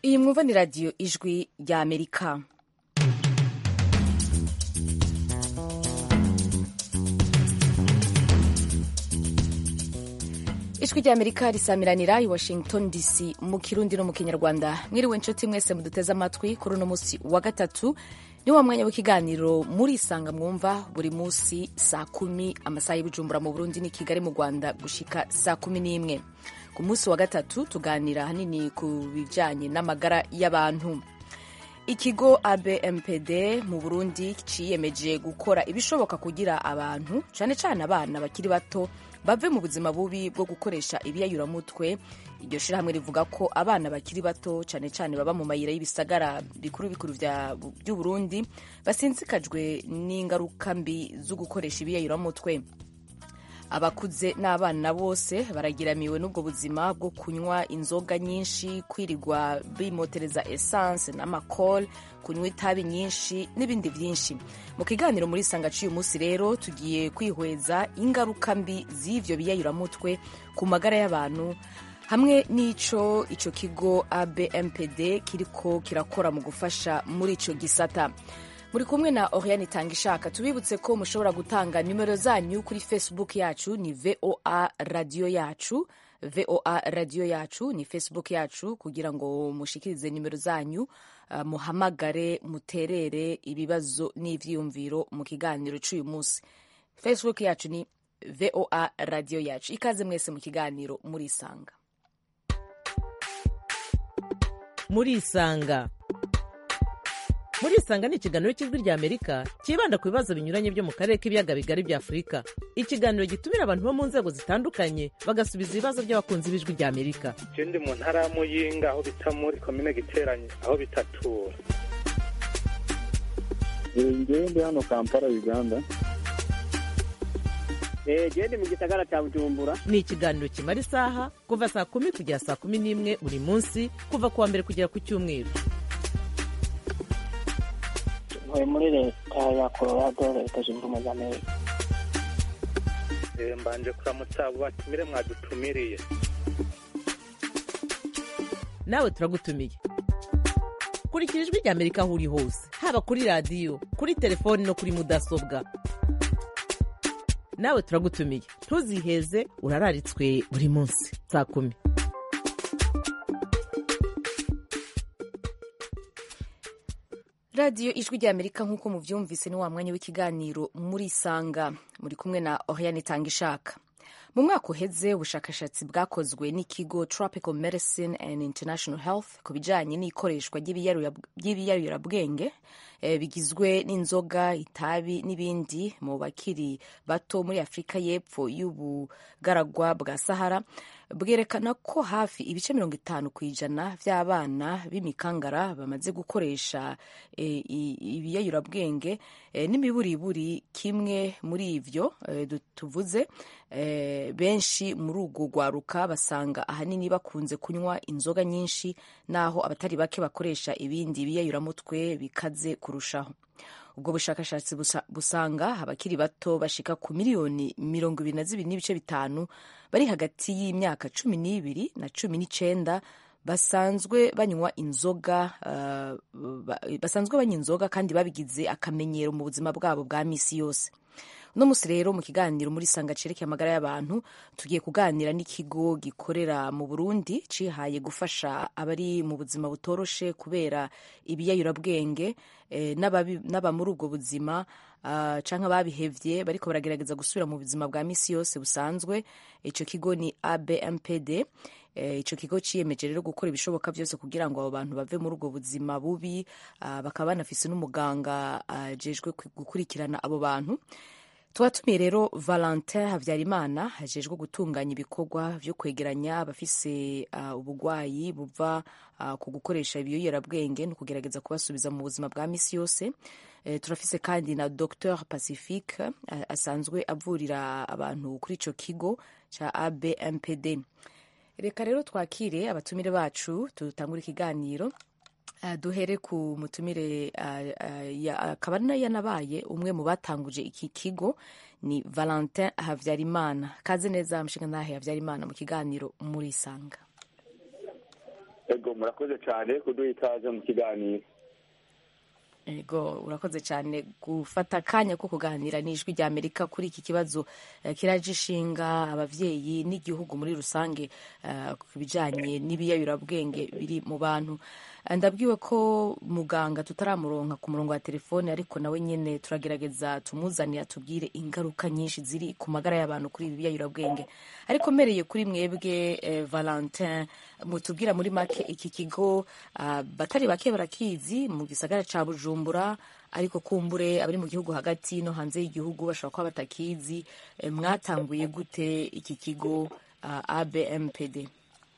iyi mwumva ni radiyo ijwi rya amerika ijwi rya amerika risamiranira i washington dc mu kirundi no mu kinyarwanda mwiriwe inshuti mwese muduteze amatwi kuri uno munsi wa gatatu ni wa mwanya w'ikiganiro murisanga mwumva buri munsi saa kumi amasaha y'ibujumbura mu burundi ni kigali mu rwanda gushika saa kumi n'imwe ku munsi wa gatatu tuganira ahanini ku bijyanye n'amagara y'abantu ikigo abmpd mu burundi ciyemeje gukora ibishoboka kugira abantu cyane cyane abana bakiri bato bave mu buzima bubi bwo gukoresha ibiyayuramutwe iryo shirahamwe rivuga ko abana bakiri bato cyane cyane baba mu mayira y'ibisagara bikuru bikuru by'uburundi basinzikajwe n'ingaruka mbi zo gukoresha ibiyayuramutwe abakuze n'abana bose baragiramiwe n'ubwo buzima bwo kunywa inzoga nyinshi kwirirwa bimotereza esanse n'amakol kunywa itabi nyinshi n'ibindi byinshi mu kiganiro muri sanga cy'uyu munsi rero tugiye kwihweza ingaruka mbi z'ivyo biyayuramutwe ku magara y'abantu hamwe n'ico ico kigo abmpd kiriko kirakora mu gufasha muri ico gisata muri kumwe na oriane itanga ishaka tubibutse ko mushobora gutanga nimero zanyu kuri facebook yacu ni voa radiyo yacu voa radiyo yacu ni facebook yacu kugira ngo mushikirize nimero zanyu uh, muhamagare muterere ibibazo n'ivyiyumviro mu kiganiro c'uyu munsi facebook yacu ni voa radiyo yacu ikaze mwese mu kiganiro murisanga murisanga murisanga ni ikiganiro cy'ijwi rya amerika cyibanda ku bibazo binyuranye byo mu karere k'ibiyaga bigari bya afurika ikiganiro gitumira abantu bo mu nzego zitandukanye bagasubiza ibibazo by'abakunzi b'ijwi rya amerika ndi mu ntara ya muyinga aho bita muri komine giteranye aho bitatura ngewe ndi hano kampala uganda gende mu gisagara cya bujumbura ni ikiganiro kimara isaha kuva saa kumi kugera saa kumi n'imwe buri munsi kuva ku wa mbere kugera ku cyumweru ntuye muri leta ya colorado leta zunze ubumwe za amerika mbanje kuramutsa abo batumire mwadutumiriye nawe turagutumiye kurikira ijwi rya amerika aho uri hose haba kuri radiyo kuri telefoni no kuri mudasobwa nawe turagutumiye ntuziheze urararitswe buri munsi saa kumi radiyo ijwi rya amerika nk'uko mubyumvise ni wa mwanya w'ikiganiro murisanga muri kumwe na oriane itanga ishaka mu mwaka uheze ubushakashatsi bwakozwe n'ikigo tropical medicine and international health ku bijyanye n'ikoreshwa ry'ibiyarurabwenge e, bigizwe n'inzoga itabi n'ibindi mu bakiri bato muri afurika y'epfo y'ubugaragwa bwa sahara bwerekana ko hafi ibice mirongo itanu ku ijana by'abana b'imikangara bamaze gukoresha e, ibiyayurabwenge e, n'imiburiburi kimwe muri ivyo e, tuvuze e, benshi muri urwo rwaruka basanga ahanini bakunze kunywa inzoga nyinshi naho abatari bake bakoresha ibindi biyayuramutwe bikaze kurushaho ubwo bushakashatsi busanga abakiri bato bashika ku miliyoni mirongo ibiri na zibiri n'ibice bitanu bari hagati y'imyaka cumi n'ibiri na cumi n'icenda basanzwe banywa inzoga uh, basanzwe banywa inzoga kandi babigize akamenyero mu buzima bwabo bwa misi yose uno musi rero mu kiganiro muri sanga cerekeye amagara y'abantu tugiye kuganira n'ikigo gikorera mu burundi cihaye gufasha abari mu buzima butoroshe kubera ibiyayurabwenge eh, n'aba muri ubwo buzima uh, canke ababihevye bariko baragerageza gusubira mu buzima bwa misi yose busanzwe ico kigo ni abmpd ico kigo ciyemeje rero gukora ibishoboka byose kugira ngo abo bantu bave muri ubwo buzima bubi uh, bakaba banafise n'umuganga ajejwe uh, gukurikirana abo bantu twatumiye rero valentin habyarimana hajejwe gutunganya ibikorwa vyo kwegeranya abafise uh, ubugwayi buva uh, ku gukoresha ibiyoyerabwenge no kugerageza kubasubiza mu buzima bwa misi yose uh, turafise kandi na dr pacifique uh, asanzwe avurira abantu kuri ico kigo ca abmpd reka rero twakire abatumire bacu tutangura ikiganiro Uh, duhere ku mutumire akaba uh, uh, yanabaye umwe mu batanguje iki kigo ni valentin habyarimana kaze neza mushinga ntahe habyarimana mu kiganiro murisanga ego murakoze cyane kuduha ikaze mu kiganiro ego urakoze cyane gufata akanya ko kuganira n'ijwi rya amerika kuri iki kibazo eh, kiraje ishinga ababyeyi n'igihugu muri rusange eh, ku bijyanye n'ibiyayurabwenge biri mu bantu Eh, ndabwiwe ko muganga tutaramuronka ku murongo wa telefone ariko nawe nyine turagerageza tumuzanire atubwire ingaruka nyinshi ziri ku magara y'abantu kuri ibi biyayurabwenge ariko mpereye kuri mwebwe eh, valentin mutubwira muri make iki kigo ah, batari bake barakizi mu gisagara ca bujumbura ariko kumbure abari mu gihugu hagati no hanze y'igihugu bashobora kuba batakizi Eh, mwatanguye gute iki kigo ah, abmpd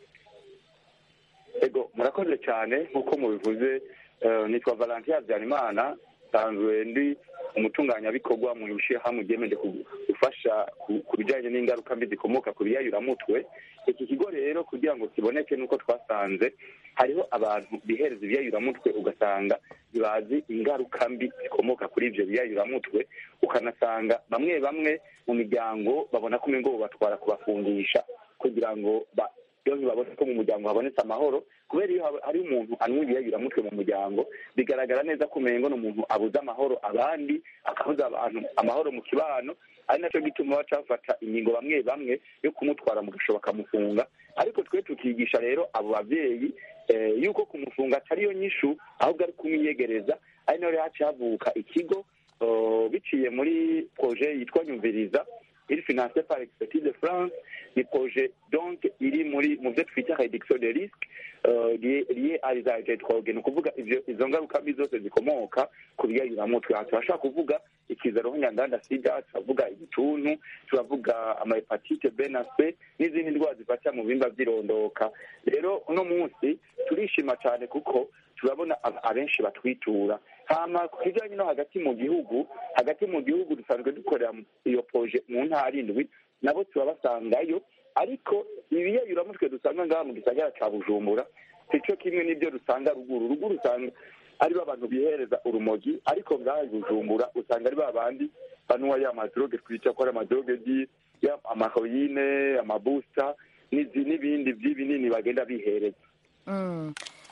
ego murakoze cyane nk'uko mubivuze eh, nitwa valentin habyarimana nsanzwe ndi umutunganyabikorwa mu ishyirahamwe ryemeje ku- gufasha ku- ku bijyanye n'ingaruka mbi zikomoka ku biyayuramutwe iki kigo rero kugira ngo kiboneke nuko twasanze hariho abantu bihereza ibiyayuramutwe ugasanga ntibazi ingaruka mbi zikomoka kuri ibyo biyayuramutwe ukanasanga bamwe bamwe mu miryango babona ko umengo batwara kubafungisha kugira ngo ba- iyo ntibabona ko mu muryango habonetse amahoro kubera iyo haba- hari umuntu anywa ibiyayuramutwe mu muryango bigaragara neza ko umengo ni umuntu abuze amahoro abandi akabuza abantu amahoro mu kibano ari nacyo gituma baca bafata ingingo bamwe bamwe yo kumutwara mu gashobo bakamufunga ariko twe tukigisha rero abo babyeyi eh, yuko kumufunga atariyo nyishu ahubwo ari kumwiyegereza ari naho rero haciye havuka ikigo eh, biciye muri proje yitwa nyumviriza iri financé par expertise de france ni projet donc iri muri mu byo twita réduction de risque euh, lié lié à les agents drogue ni ukuvuga ivyo izo ngaruka mbi zose zikomoka ku biyayuramutwe aha turashobora kuvuga ikizaro nyandanda sida turavuga igituntu turavuga amahepatite b na c n'izindi ndwara zifata mu bihimba by'irondoka rero uno munsi turishima cyane kuko turabona ab- abenshi batwitura hama ku kijyanye no hagati mu gihugu hagati mu gihugu dusanzwe dukorera mu- iyo proje mu ntara indwi nabo turabasangayo ariko ibiyayuramutwe dusanga ngaha mu gisagara ca bujumbura sico kimwe n'ibyo dusanga ruguru ruguru usanga ari bo abantu bihereza urumogi ariko ngaha i bujumbura usanga ari ba bandi banuwa ya madroge twica ko ari amadroge di ya amahoyine amabusta n'izi- n'ibindi by'ibinini bagenda bihereza Mm.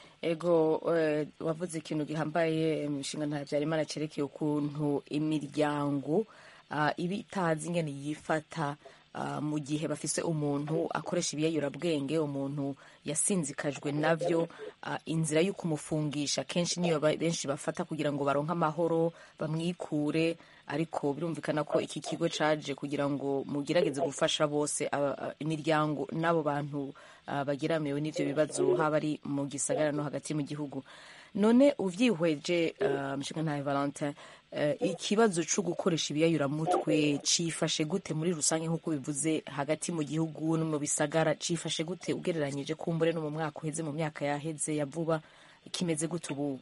ego eh, wavuze ikintu gihambaye imishinga nta byarimana cyerekeye ukuntu imiryango ah, iba itazi ingene yifata ah, mu gihe bafise umuntu akoresha ibiyayurabwenge umuntu yasinzikajwe navyo ah, inzira yo kumufungisha kenshi niyo ba- benshi bafata kugira ngo baronke amahoro bamwikure ariko birumvikana ko iki kigo caje kugira ngo mugerageze gufasha bose aba- a- imiryango n'abo bantu ah, bageramiwe n'ivyo bibazo haba ari mu gisagara no hagati mu gihugu none uvyihweje uh, mshinga ntaye valentin uh, ikibazo co gukoresha ibiyayuramutwe cifashe gute muri rusange nk'uko bivuze hagati mu gihugu no mu bisagara cifashe gute ugereranyije kumbure no mu mwaka uheze mu myaka yaheze ya vuba kimeze gute ubu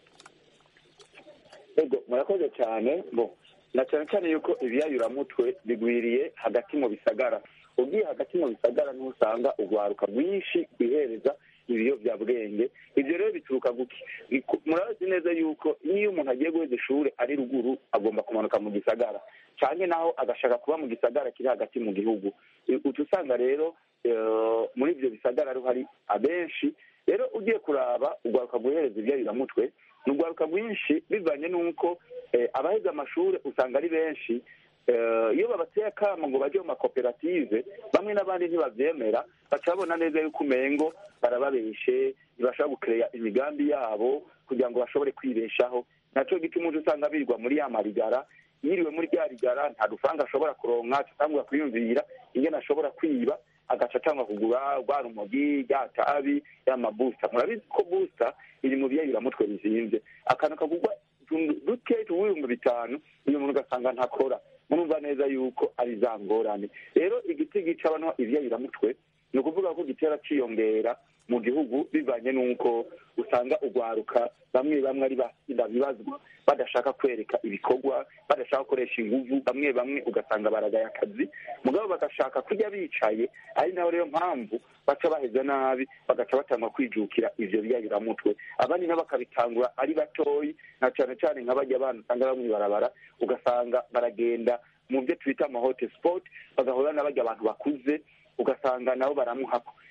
ego murakoze cyane bo na cyane cyane yuko ibiyayuramutwe bigwiriye hagati mu bisagara ugiye hagati mu bisagara niho usanga urwaruka rwinshi rwihereza ibiyobyabwenge ibyo rero bituruka guki Biku- murazi neza yuko niyo umuntu agiye guheza ishuri ari ruguru agomba kumanuka mu gisagara cyane naho agashaka kuba mu gisagara kiri hagati mu gihugu I- uca usanga rero eh, muri ibyo bisagara ariho hari abenshi rero ugiye kuraba urwaruka rwohereza ibyayuramutwe ni urwaruka rwinshi bivanye n'uko eh, abaheze amashuri usanga ari benshi Eh, iyo babateye akamo ngo bajye mu makoperative bamwe n'abandi ntibabyemera baca babona neza yuko umengo barababeshe ntibashobora gukereya imigambi yabo kugira ngo bashobore kwibeshaho nacyo gituma uje usanga birirwa muri ya marigara yiriwe muri rya rigara nta dufaranga ashobora kuronka atangura kwiyumvira ingene ashobora kwiba agaca atangwa kugura rwa rumogi rya tabi ya mabusta murabizi ko busta iri mu biyayuramutwe bizinvye akantu kagurwa utuntu duke tuw'ibihumbi bitanu uyu muntu ugasanga ntakora murumva neza yuko ari za ngorane rero igiti gica abantu ivyayuramutwe ni ukuvuga ko gitera ciyongera mu gihugu bivanye n'uko usanga urwaruka bamwe bamwe ari basinda bibazwa badashaka kwereka ibikorwa badashaka gukoresha inguvu bamwe bamwe ugasanga baragaye akazi mugabo bagashaka kurya bicaye ari naho rero mpamvu baca baheza nabi bagaca batangwa kwijukira ivyo biyayuramutwe abandi nabo bakabitangura ari batoyi na cane cane nka barya bana usanga bamwe barabara ugasanga baragenda mu byo twita amahote sport bagahura na barya abantu bakuze ugasanga nabo baramuhako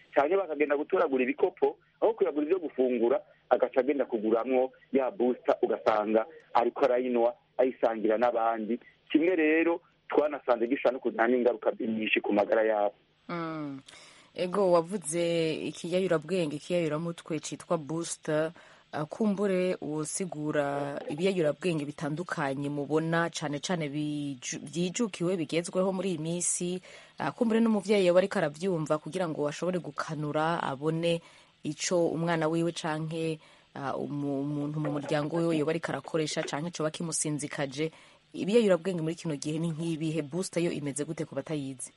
cyangwa bakagenda gutoragura ibikopo aho kuyagura ibyo gufungura agaca agenda kuguramwo ya busita ugasanga ariko arayinwa ayisangira n'abandi kimwe rero twanasanze gishobora no kuzana n'ingaruka nyinshi ku magara yabo Mm. ego wavuze ikiyayurabwenge ikiyayuramutwe cyitwa busita uh, kumbure usigura ibiyayurabwenge bitandukanye mubona cyane cyane biju- byijukiwe bigezweho muri iyi minsi uh, kumbure n'umuvyeyi yaba ariko aravyumva kugira ngo ashobore gukanura abone ico umwana wiwe canke uh, umu- umuntu mu muryango wiwe yoba ariko arakoresha canke coba kimusinzikaje ibiyayurabwenge muri kino gihe ni nk'ibihe busita yo imeze gute ku batayizi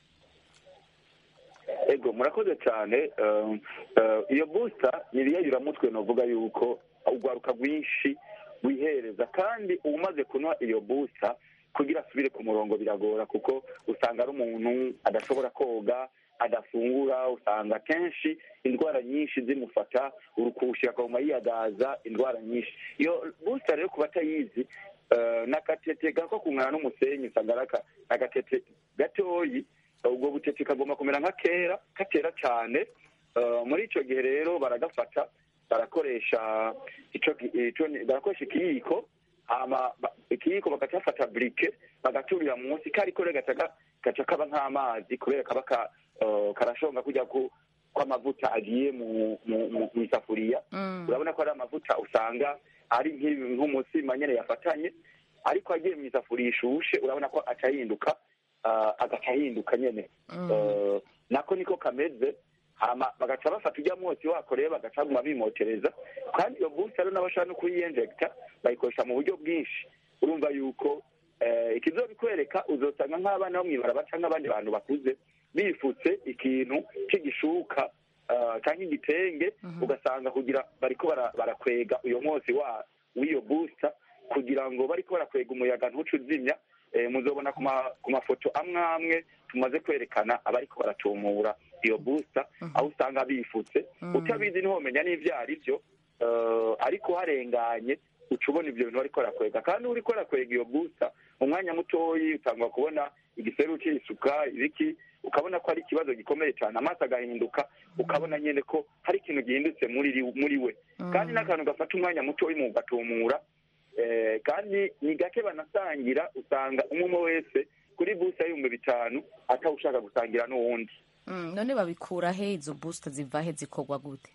ego murakoze cyane um, uh, iyo busita ni ibiyayuramutwe novuga yuko urwaruka rwinshi wihereza kandi umaze kunywa iyo busita kugira asubire ku murongo biragora kuko usanga ari umuntu adashobora koga adafungura usanga kenshi indwara nyinshi zimufata urukushi akaguma yiyagaza indwara nyinshi iyo busita rero ku batayizi uh, ni agatete gako kungana n'umusenyi usanga ari aka- agatete gatoyi ubwo butete kagomba kumera nka kera katera cyane Uh, muri icyo gihe rero baragafata barakoresha ico ki- ico ni- barakoresha ikiyiko hama ba- ikiyiko bagacafata burike bagaturira munsi kariko rero gaca ga- gaca kaba nk'amazi kubera kaba ka- uh, karashonga kujya ku kw'amavuta agiye mu mu- mu- mu isafuriya Mm. urabona ko ari amavuta usanga ari nk'ibi- nk'umutsima nyine yafatanye ariko agiye mu isafuriya ishushe urabona ko aca ahinduka uh, agaca ahinduka nyine Mm. Uh, nako niko kameze hama bagaca bafata ujya mwotsi wako rero bagaca baguma bimotereza kandi iyo busi rero n'abashaka no kuyiyinjegita bayikoresha mu buryo bwinshi urumva yuko eh, ikizobikwereka uzosanga nk'abana bo mw'ibaraba cyangwa abandi bantu bakuze bifutse ikintu cy'igishuka uh, cyangwa igitenge ugasanga kugira bariko bara- barakwega uyo mwotsi wa w'iyo busita kugira ngo bariko barakwega umuyaga ntuce uzimya eh, muzobona ku ma- ku mafoto amwe amwe tumaze kwerekana abariko baratumura iyo busita aho usanga bifutse utabizi ntiwomenya n'ivyo ari byo eh, ariko harenganye uca ubona ivyo bintu bariko barakwega kandi uriko barakwega iyo busita mu mwanya mutoyi utangwa kubona igiseru c'isuka ibiki ukabona ko ari ikibazo gikomeye cyane amaso agahinduka ukabona nyene ko hari ikintu gihindutse muri ri- muri we kandi n'akantu gafata umwanya mutoyi mu gatumura eh, kandi ni gake banasangira usanga umwe umwe wese kuri busa y'ibihumbi bitanu atawushaka gusangira n'uwundi Mm, none babikura he izo busita ziva he zikorwa gute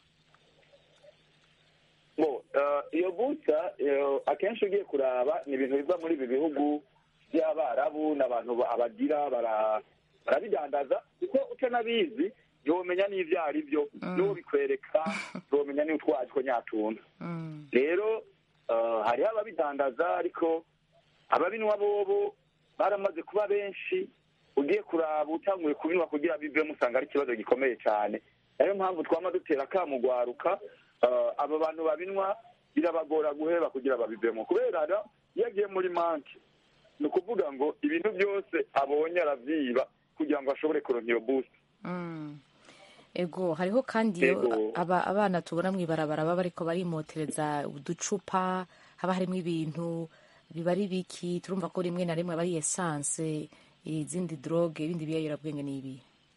bo eh, iyo busa eh, akenshi ugiye kuraba ni ibintu biva muri ibi bihugu by'abarabu n'abantu ba- abagira bara- barabidandaza kuko utanabizi ntiwomenya n'ivyo ari byo n'uwo bikwereka ntiwomenya n'utwazi ko nyatuntu Mm. rero eh, hariho ababidandaza ariko ababinywa bobo baramaze kuba benshi ugiye kuraba utanguye kubinywa kugira bivemo usanga ari ikibazo gikomeye cyane niyo mpamvu twama dutera akamugwaruka eh, abo bantu babinywa birabagora guheba kugira babivemo kubera rero iyo agiye muri manki ni ukuvuga ngo ibintu byose abonye aravyiba kugira ngo ashobore kuronka iyo boost Mm. ego hariho kandi iyo Ego. aba, abana tubona mw'ibarabara baba bariko barimotereza uducupa haba harimo ibintu biba ari biki turumva ko rimwe na rimwe aba ari esanse izindi droge ibindi biyayurabwenge n'ibi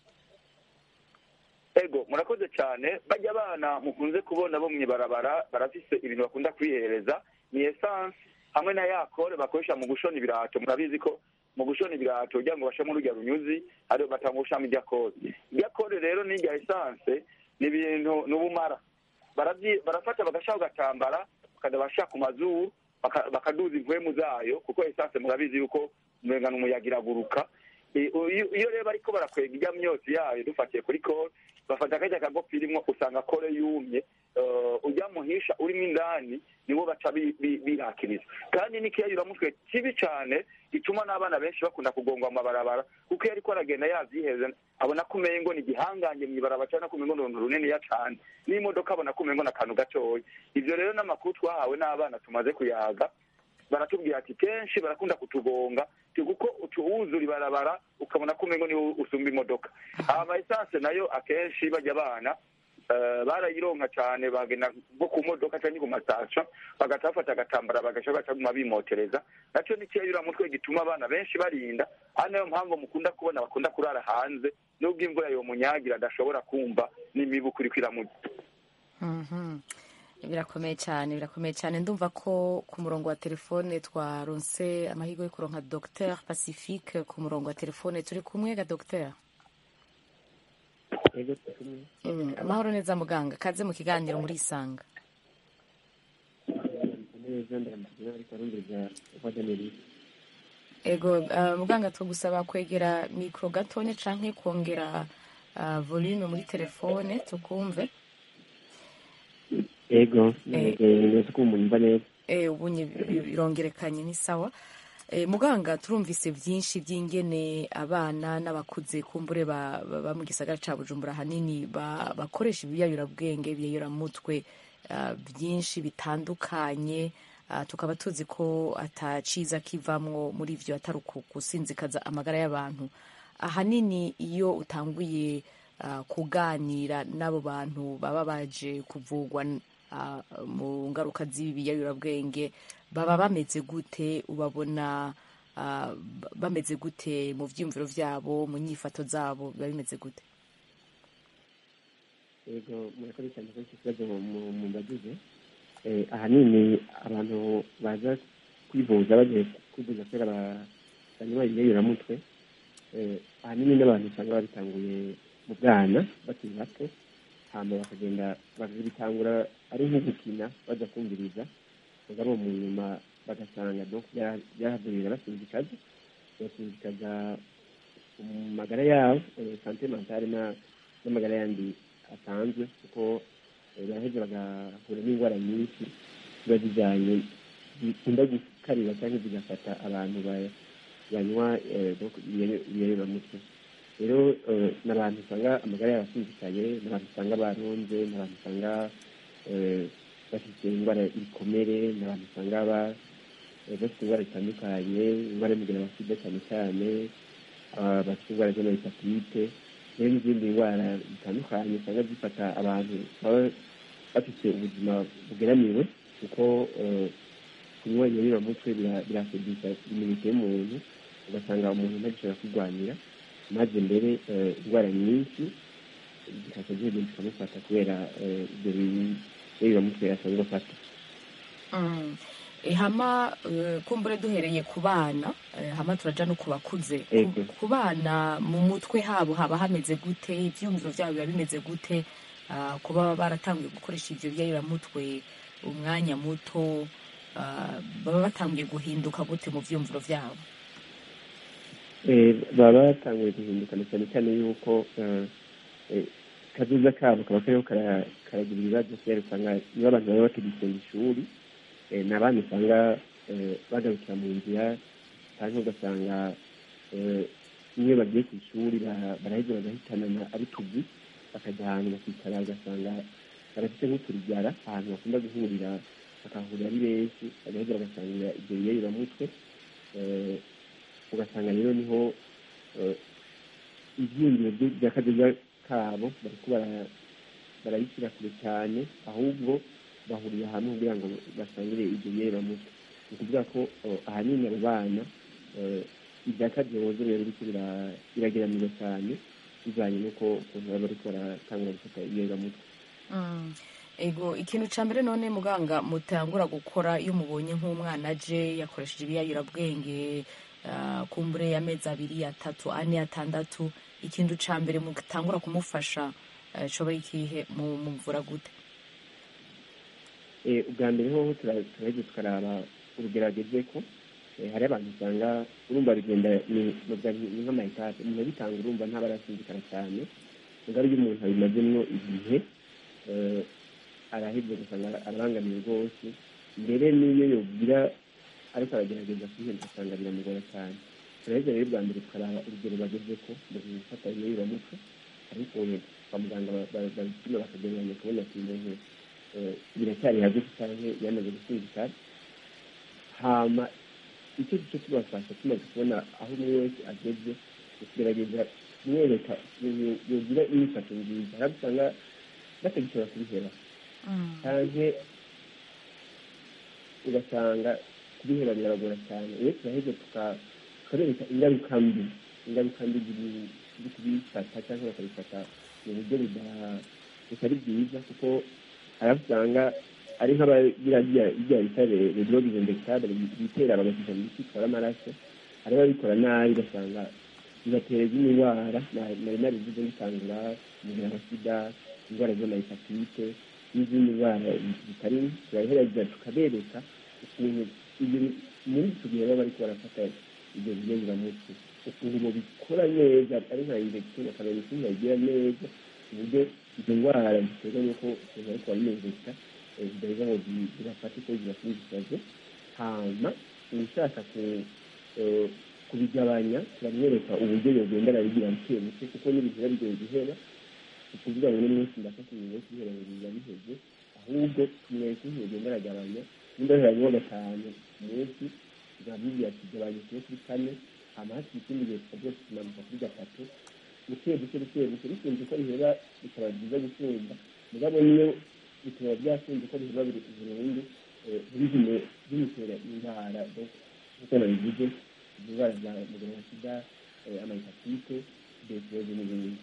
ego murakoze cyane bajya abana mukunze kubona bo mw'ibarabara barafise ibintu bakunda kwihereza ni esanse hamwe na yakore bakoresha mu gushona ibirato murabizi ko mu gushona ibirato kugira ngo bashemo urujya runyuzi ariyo batanga gushamo irya kore irya kore rero n'irya esanse ni ibintu ni ubumara Baravyi- barafata bagashaho gatambara bakajya bashaka ku mazuru baka- bakaduza impwemu zayo kuko esanse murabizi yuko umengana umuyaga iraguruka Eh, iyo iyo rero bariko barakwega ijya myotsi yayo dufatiye kuri kore bafata akajya kagopi irimwo usanga kore yumye Eh, ujya muhisha urimo indani niwo baca bi- bi- birakiriza kandi n'ikiyayuramutwe kibi cyane gituma n'abana benshi bakunda kugongwa mu mabarabara kuko iyo ariko aragenda yavyiheza abona ko umengo ni igihangange mw'ibarabara cyangwa ko umengo ni uruntu runiniya cane n'imodoka abona ko umengo ni akantu gatoya ivyo rero n'amakuru twahawe n'abana tumaze kuyaga baratubwira ati kenshi barakunda kutugonga ti kuko utuwuzura ibarabara ukabona ko umengo niwo usumba imodoka ama esanse nayo akenshi bajya abana eh, barayironka cyane bagenda nko ku modoka cyangwa ku mastasyo bagaca bafata agatambara bagaca bacaguma bimotereza nacyo ni mutwe gituma abana benshi barinda ari nayo mpamvu mukunda kubona bakunda kurara hanze nubwo imvura yomunyagira adashobora kumva n'imibu kuri kwiramutse Mhm. birakomeye cyane birakomeye cyane ndumva ko ku murongo wa telefone twaronse amahirwe yo kuronka dr pacifique ku murongo wa telefone turi kumwe ga dr yego turi Mm, amahoro neza muganga kaze mu kiganiro muri isanga neza ndamugira ariko arumviriza wadaneri ego uh, muganga tugusaba kwegera mikro gatone canke kongera uh, volume muri telefone tukumve yego Eh. neza ko umuntu mba neza e, ubunye birongerekanye ni sawa e, muganga turumvise byinshi by'ingene abana n'abakuze kumbure ba, ba, ba mu gisagara ca bujumbura hanini ba, bakoresha ibiyayurabwenge ibiyayuramutwe uh, byinshi bitandukanye uh, tukaba tuzi ko ataciza kivamwo muri ivyo atari uku- gusinzikaza amagara y'abantu ahanini iyo utanguye uh, kuganira n'abo bantu baba baje kuvugwa uh, mu ngaruka z'ibiyayurabwenge baba bameze gute ubabona uh, ba- bameze gute mu vyiyumviro vyabo mu nyifato zabo biba bimeze gute yego murakoze cyane ko iki kibazo mu- mumbagize Eh, ahanini abantu baza kwivuza bagiye kwivuza kubera ba- banywa ibiyayuramutwe Eh, ahanini n'abantu usanga babitanguye mu bwana bakiri bato hama bakagenda bakabitangura ari nko gukina baza kumviriza mugabo mu nyuma bagasanga donc bya- byahadurira basinzikaza basinzikaza mu magara yabo eh, sante mentale na- n'amagara yandi asanzwe kuko eh, baraheza bagahura n'indwara nyinshi ziba zijyanye zikunda gukarira cyangwa zigafata abantu ba- banywa eh, donc ibiyayo- ibiyayuramutwe rero eh, ni abantu usanga amagara yabo asinzikaye ni abantu usanga baronze ni abantu usanga eh, bafite indwara ibikomere ni abantu usanga ba- eh, bafite indwara zitandukanye indwara y'umugera wa sida cyane cyane ah, bafite indwara z'amahepatite rero n'izindi ndwara zitandukanye usanga zifata abantu baba bafite ubuzima bugeramiwe kuko eh, kunywa ibiyayuramutwe bira- birasudisha imineke y'umuntu ugasanga umuntu ntagishobora kwirwanira maze mbere eh, indwara nyinshi zikaza zigenda zikamufata kubera eh, ibyo biyayuramutwe asanzwe afata Mm. E, hama eh, kumbure duhereye ku bana eh, hama turaja no ku bakuze Ku- Ego. ku bana mu mutwe habo haba hameze gute ivyumviro vyabo biba bimeze gute Ah, kuba baratanguye gukoresha ivyo biyayuramutwe umwanya muto ah, baba batanguye guhinduka gute mu vyumviro vyabo Eh, baba batanguye guhindukana cyane cyane yuko eh, eh, kazoza kabo kaba kariho kara- karagira ibibazo kubera usanga niba abantu baba bakigisenga ishuri eh, ni abana usanga eh, bagarukira mu nzira cyangwa ugasanga eh, iyo bagiye ku ishuri ba- baraheza bagahitanana ari tuzi bakajya ahantu bakicara ugasanga barafite nk'uturyara ahantu bakunda guhurira bakahurira ari benshi bagaheza bagasangira ibyo biyayuramutwe eh, ugasanga rero niho eh, ibyiyumviro byo- bya kazoza kabo bariko bara- barabishyira kure cyane ahubwo bahurira hamwe kugira ngo basangire ibyo biyayuramutwe ni ukuvuga ko eh, ahanini abo bana eh, ibya kazoza rero biriko bira- birageranirwa cyane bivanye n'uko ukuntu baba bariko baratangura gufata ibiyayuramutwe Mm. ego ikintu ca mbere none muganga mutangura gukora iyo mubonye nk'umwana aje yakoresheje ibiyayurabwenge ah, kumbure y'amezi abiri atatu ane atandatu ikintu ca mbere mutangura kumufasha eh, coba ikihe mu- muvura gute Eh, ubwa mbere hoho tura- turaheza tukaraba urugerageze ko eh, hari abantu usanga urumva bigenda ni novuga nti- ni nk'amayetaje umuntu abitanga urumva ntaba arasinzikana cyane mugabo iyo umuntu abimazemwo igihe eh, araheza ugasanga arabangamiye rwose mbere n'iyo yogira ariko aragerageza kwihenda ugasanga biramugora cyane turaheza rero bwa mbere tukaraba urugero bageze ko mu gufata ibiyayuramutwe ariko kwa muganga ba- ba- babipima bakagereranya kubona ati umuntu eh, biracyari hagati cyangwa yamaze gusindika hama icyo gice tubafasha tumaze kubona aho umwe wese ageze tugerageza kumwereka yogira imyifato nziza hari abo usanga batagishobora kubiheba canke ugasanga kubiheba birabagora cyane iyo turaheze tukarereka ingaruka mbi ingaruka mbi ziri kubifata cyangwa bakabifata mu buryo butari bwiza kuko hari usanga ari nk'abagira ibya bita redrogize indexable bitera bagashyira mu biti bitwara amaraso hari ababikora nabi ugasanga bibatera izindi ndwara nari narivuze ngitangura umubiri wa sida indwara z'amahepatite n'izindi ndwara zitari turahereza tukabereka ukuntu muri icyo gihe baba bariko barafata ibyo binyaburamuti ukuntu bikora neza ari nka injection akamenya ukuntu bagira neza ku buryo izo ndwara ziterwa n'uko umuntu ariko barinezeka zidaheza ngo zibafate ko zibasingisaze hama ushaka kubigabanya turamwereka uburyo yogenda arabigira buke buke kuko n'ibihera bigoye guhera ukuvuga ngo n'umunsi ndafata ibintu yo kubihera ngo biba biheze ahubwo tumwereka ukuntu yogenda aragabanya nimba biharanywa gatanu ku munsi tuzamubwira ati gabanya kiro kuri kane hama hakiri ikindi gihe tukaba tumanuka kuri gatatu buke buke buke buke bikunze ko bihera bikaba byiza gusumba mugabo niyo bikaba byakunze ko bihera biri burundu ntibigume bimutera indwara nk'uko nabivuze indwara za muganga wa sida amahepatite diyabete n'ibindi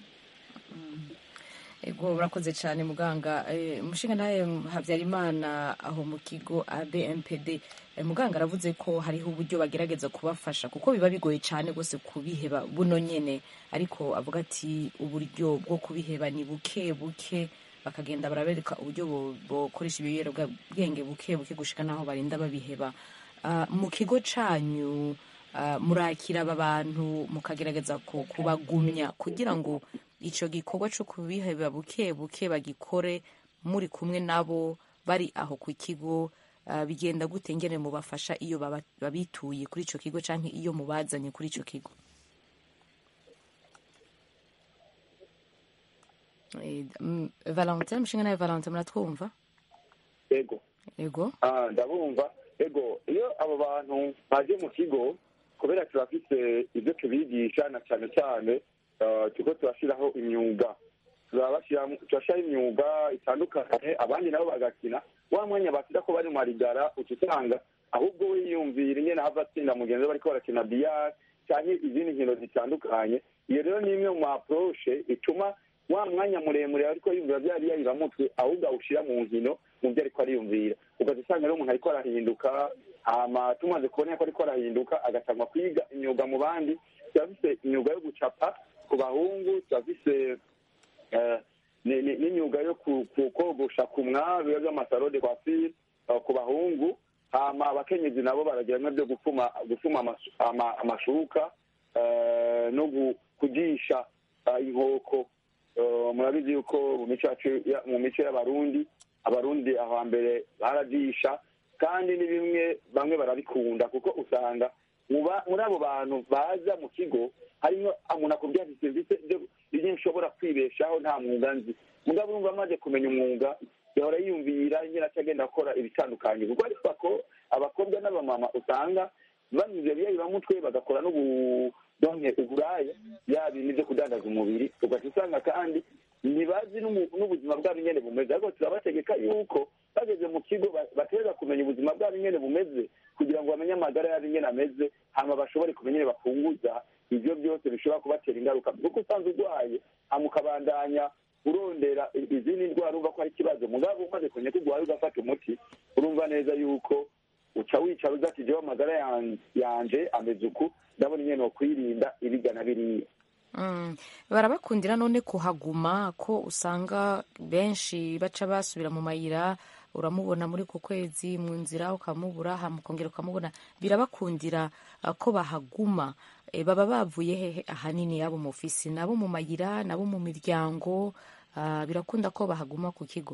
ego urakoze cyane muganga umushinga nawe habyarimana aho mu kigo abmpd muganga aravuze ko hariho uburyo bagerageza kubafasha kuko biba bigoye cyane rwose kubiheba buno nyine ariko avuga ati uburyo bwo kubiheba ni buke buke bakagenda barabereka uburyo bukoresha ibiyobyabwenge buke buke gushika n'aho barinda babiheba mu kigo cyanyu murakira aba bantu mukagerageza kubagumya kugira ngo icyo gikorwa cyo kubiheba buke buke bagikore muri kumwe nabo bari aho ku kigo bigenda gute ngene mubafasha iyo babituye kuri icyo kigo cyangwa iyo mubazanye kuri icyo kigo valentin mushinga nawe valentin muratwumva ego ego ndabumva ego iyo abo bantu baje mu kigo kubera turafite ibyo tubigisha na cyane cyane turiko turashyiraho imyuga turashyiraho imyuga itandukanye abandi nabo bagakina wa mwanya basida ko bari mu marigara uca usanga ahubwo we yiyumvira ingene hava atsinda mugenzi we bariko barakina biyari cyangwa izindi nkino zitandukanye iyo rero ni imwe mu approche ituma wa mwanya muremure ariko yumvira bya biyayiramutwe ahubwo awushyira mu nkino mu byo ariko ariyumvira ugaza usanga rero umuntu ariko arahinduka hama tumaze kubona ko ariko arahinduka agatangwa kwiga imyuga mu bandi turafise imyuga yo gucapa ku bahungu turafise n'imyuga yo kogosha ku mwabi biba by'amasaro de coiffure ku bahungu hama abakenyezi nabo baragira bimwe byo gufuma gufuma amashuka no kugisha inkoko murabizi yuko mu mico y'abarundi abarundi aho hambere barajisha kandi ni bimwe bamwe barabikunda kuko usanga muri abo bantu baza mu kigo harimo umuntu akubwira ati serivisi ibyo nshobora kwibeshaho nta mwuga nzi mugabo urumva amaze kumenya umwuga yahora yiyumvira nyine agenda akora ibitandukanye kuko ariko ko abakobwa n'abamama usanga banyuze biyayibamutwe bagakora n'ubudonke uburaya yaba ibintu byo kudandaza umubiri ugaca usanga kandi ntibazi n'ubuzima bwabo nyine bumeze ariko turabategeka yuko bageze mu kigo bategereza kumenya ubuzima bwabo nyine bumeze kugira ngo bamenye amagara yabo nyine ameze hanyuma bashobore kumenya nyine bafunguza ibyo byose bishobora kubatera ingaruka kuko usanzwe urwaye hanyuma ukabandanya urondera izindi ndwara urumva ko ari ikibazo mugabo umaze kumenya ko urwaye ugafata umuti urumva neza yuko uca wicara uza ati jewe amagara yanje ameze uku ndabona nyine wakwirinda ibigana biriya barabakundira none kuhaguma ko usanga benshi baca basubira mu mayira uramubona muri ku kwezi mu nzira ukamubura ukongera ukamubona birabakundira ko bahaguma baba bavuye hehe ahanini yabo mu ofisi nabo mu mayira nabo mu miryango birakunda ko bahaguma ku kigo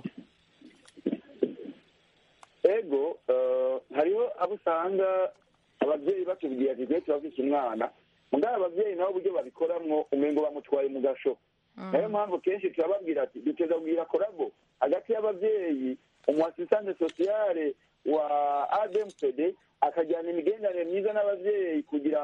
ego hariho abo usanga ababyeyi batubwiye ati twe turafise umwana mugabo ababyeyi nabo uburyo babikoramwo umengo bamutwaye mu gasho nayo mpamvu kenshi turababwira ati duteza kubwira korabo hagati y'ababyeyi umuasistante sosiyale wa admpd akajyana imigenderanire myiza n'ababyeyi kugira ngo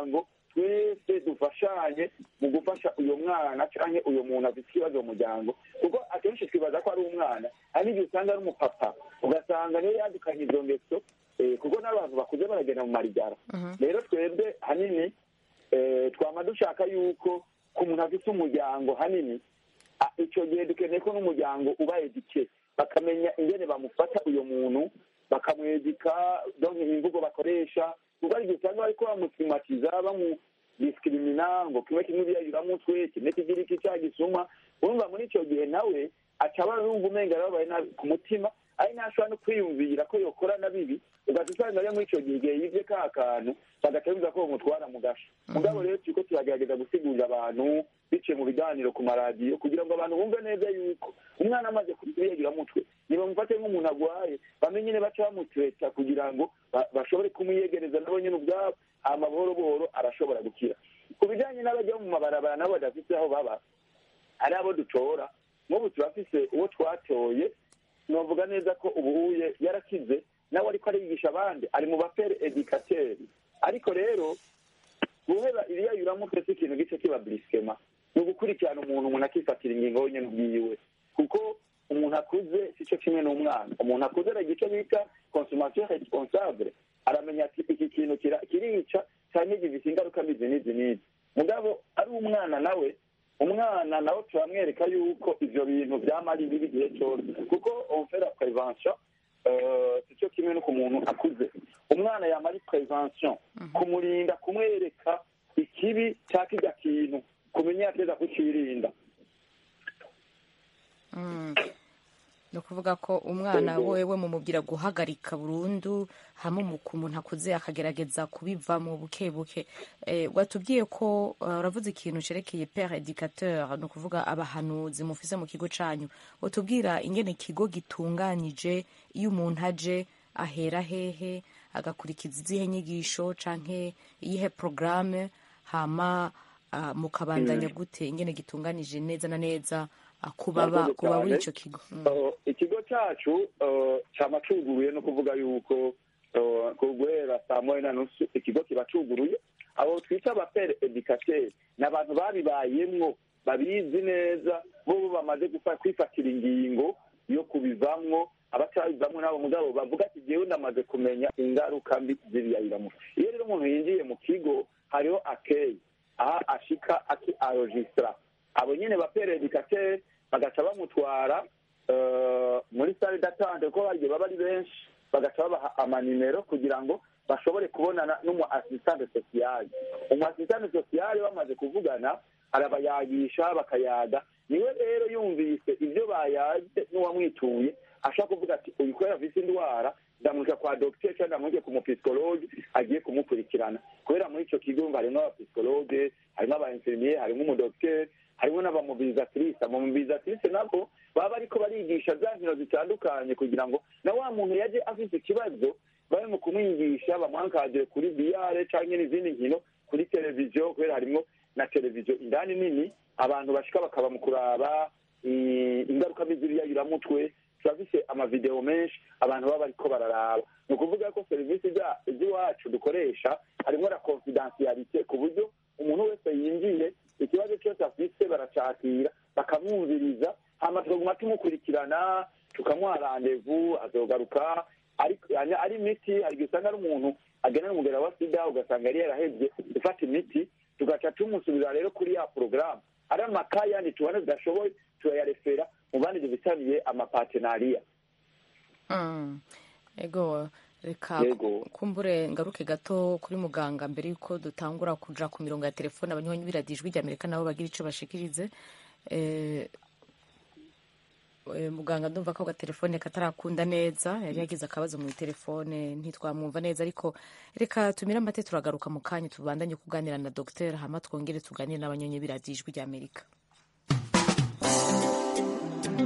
twese dufashanye mu gufasha uyu mwana cyangwa uyu muntu afite ikibazo mu muryango kuko akenshi twibaza ko ari umwana hari n'igihe usanga ari umupapa ugasanga niyo yadukanye izo ngeso eh, kuko n'abantu bakuze baragenda mu marigara rero twebwe hanini eh, twama dushaka yuko ku muntu afite umuryango hanini a- icyo gihe dukeneye ko n'umuryango uba edike bakamenya ingene bamufata uyu muntu bakamwedika donc imvugo bakoresha kuko ari igihe usanga bariko bamusimatiza bamudiskrimina ngo kimwe kimwe biyayuramutwe kimwe kigira iki cya gisuma urumva muri icyo gihe nawe aca aba yumva umenga yababaye nabi ku mutima ari ntashobora no kwiyumvira ko yokora na bibi ugaca usanga rero muri icyo gihe igihe yivye ka kantu bagaca bivuga ko bamutwara mu gasho mugabo rero turiko turagerageza gusigurira abantu biciye mu biganiro ku maradiyo kugira ngo abantu bumve neza yuko umwana amaze kubiyegeramutwe ntibamufate nk'umuntu agwaye bamenye nyine baca bamutreta kugira ngo ba- bashobore kumwiyegereza nabo nyine ubwabo hama buhoro buhoro arashobora gukira ku bijanye n'abajya mu mabarabara nabo badafise aho baba hari abo dutora nk'ubu turafise uwo twatoye novuga neza ko ubuhuye yarakize nawe ariko arigisha abandi ari mu bapere edikateri ariko rero guheba iriyayuramutwe si ikintu gice kiba burisikema ni ugukurikirana umuntu umuntu akifatira ingingo wenyine ubwiwe kuko umuntu akuze si cyo kimwe n'umwana umuntu akuze aragira icyo bita consommation responsable aramenya ati iki kintu kira- kirica cyangwa gifite ingaruka mbi izi n'izi n'izi mugabo ari umwana nawe umwana nawe turamwereka yuko ivyo bintu vyama ari bibi igihe cyose kuko on fait la prévention euh, si cyo kimwe no ku muntu akuze umwana yama ari prévention kumurinda kumwereka ikibi cya kirya kintu kumenya yateza kucirinda Mm. ni ukuvuga ko umwana Yego. wewe mumubwira guhagarika burundu hamwe mu ku muntu akuze akagerageza kubivamo buke buke eh, watubwiye ko uh, uravuze ikintu cerekeye pere educateur ni ukuvuga abahanuzi mufise mu kigo canyu watubwira ingene ikigo gitunganyije iyo umuntu aje ahera hehe agakurikiza izihe nyigisho canke iyihe programme hama uh, mukabandanya gute ingene gitunganije neza na neza uh, kubaba Murakoze kuba muri cyane. ico kigo mm. Uh, ikigo cyacu uh, cyama cuguruye no kuvuga yuko uh, ku guhera saa moya na nusu ikigo kiba cuguruye abo twita abapere edikateri ni abantu babibayemwo babizi neza bo bo bamaze gufa- kwifatira ingingo yo kubivamwo abatabivamwo nabo mugabo bavuga ati jewe ndamaze kumenya ingaruka mbi z'ibiyayiramuco iyo rero umuntu yinjiye mu kigo hariho akeyi aha ashika aki arojisitara abo nyine bapere edikateri bagaca bamutwara eh, muri sale datante kuko bagiye baba ari benshi bagaca babaha amanimero kugira ngo bashobore kubonana n'umu asistante sosiyale umu asistante sosiyale bamaze kuvugana arabayagisha bakayaga niwe rero yumvise ibyo bayaze n'uwamwituye ashaka kuvuga ati uyu kubera afise indwara ndamurika kwa dogiteri cyangwa ndamurike ku mupisikologe agiye kumukurikirana kubera muri icyo kigo yumva harimo abapisikologe harimo abainfirmiye harimo umudogiteri harimo n'abamobilizatrice abamobilizatrice nabo baba bariko barigisha za nkino zitandukanye kugira ngo na wa muntu yaje afise ikibazo babe mu kumwigisha bamwankadire kuri biyare canke n'izindi nkino kuri televiziyo kubera harimo na televiziyo indani nini abantu bashika bakaba mu kuraba i- ingaruka mbi z'ibiyayuramutwe turafise amavideo menshi abantu baba bariko bararaba ni ukuvuga ko serivisi za- z'iwacu dukoresha harimo na confidentialite ku buryo umuntu wese yinjiye ikibazo cyose afise baracakira bakamwumviriza hama tukaguma tumukurikirana tukamuha randevu azogaruka ariko yani ari imiti hari igihe usanga ari umuntu agena n'umugera wa sida ugasanga yari yarahevye gufata imiti tugaca tumusubiza rero kuri ya porogaramu ari amakaye yandi tubona zidashoboye turayarefera mu bandi dufitaniye amapatenariya Mm. ego reka Yego. kumbure ngaruke gato kuri muganga mbere yuko dutangura kuja ku mirongo ya telefone abanywanyi b'iradiyo ijwi ry'amerika nabo bagira ico bashikirize eh, eh, muganga ndumva ko agatelefone katarakunda neza yari yagize akabazo mu telefone ntitwamwumva neza ariko reka tumire amate turagaruka mu kanya tubandanye kuganira na dogiteri hama twongere tuganire n'abanywanyi b'iradiyo ijwi ry'amerika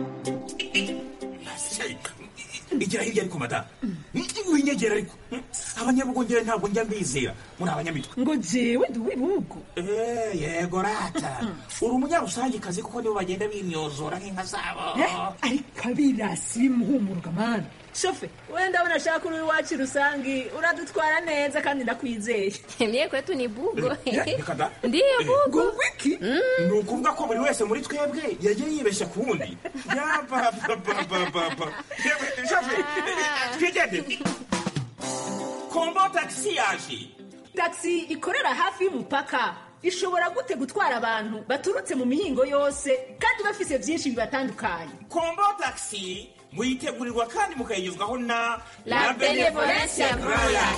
igera hirya ariko mata winyegera ariko abanyabugongera ntabwo njya mbizera muri abanyamitwe ngo jewe ndi uw'ibihugu Eh, yego rata uri umunyarusangikazi kuko nibo bagenda bimyozora nk'inka zabo ariko abirasi bimuhumuruka mani shofe wenda abona ashaka uri iwacu rusangi uradutwara neza kandi ndakwizeye Mie kwetu ni bugo. reka da Ndiyo bugo. wiki ni ukuvuga ko buri wese muri twebwe yagiye yibeshya ku wundi yapapapapapa twigende kombo tagisi yaje taxi ikorera hafi y'umupaka ishobora gute gutwara abantu baturutse mu mihingo yose kandi bafise byinshi bibatandukanye kombo tagisi muyitegurirwa kandi mukayigezwaho na La Benevolencia Royal.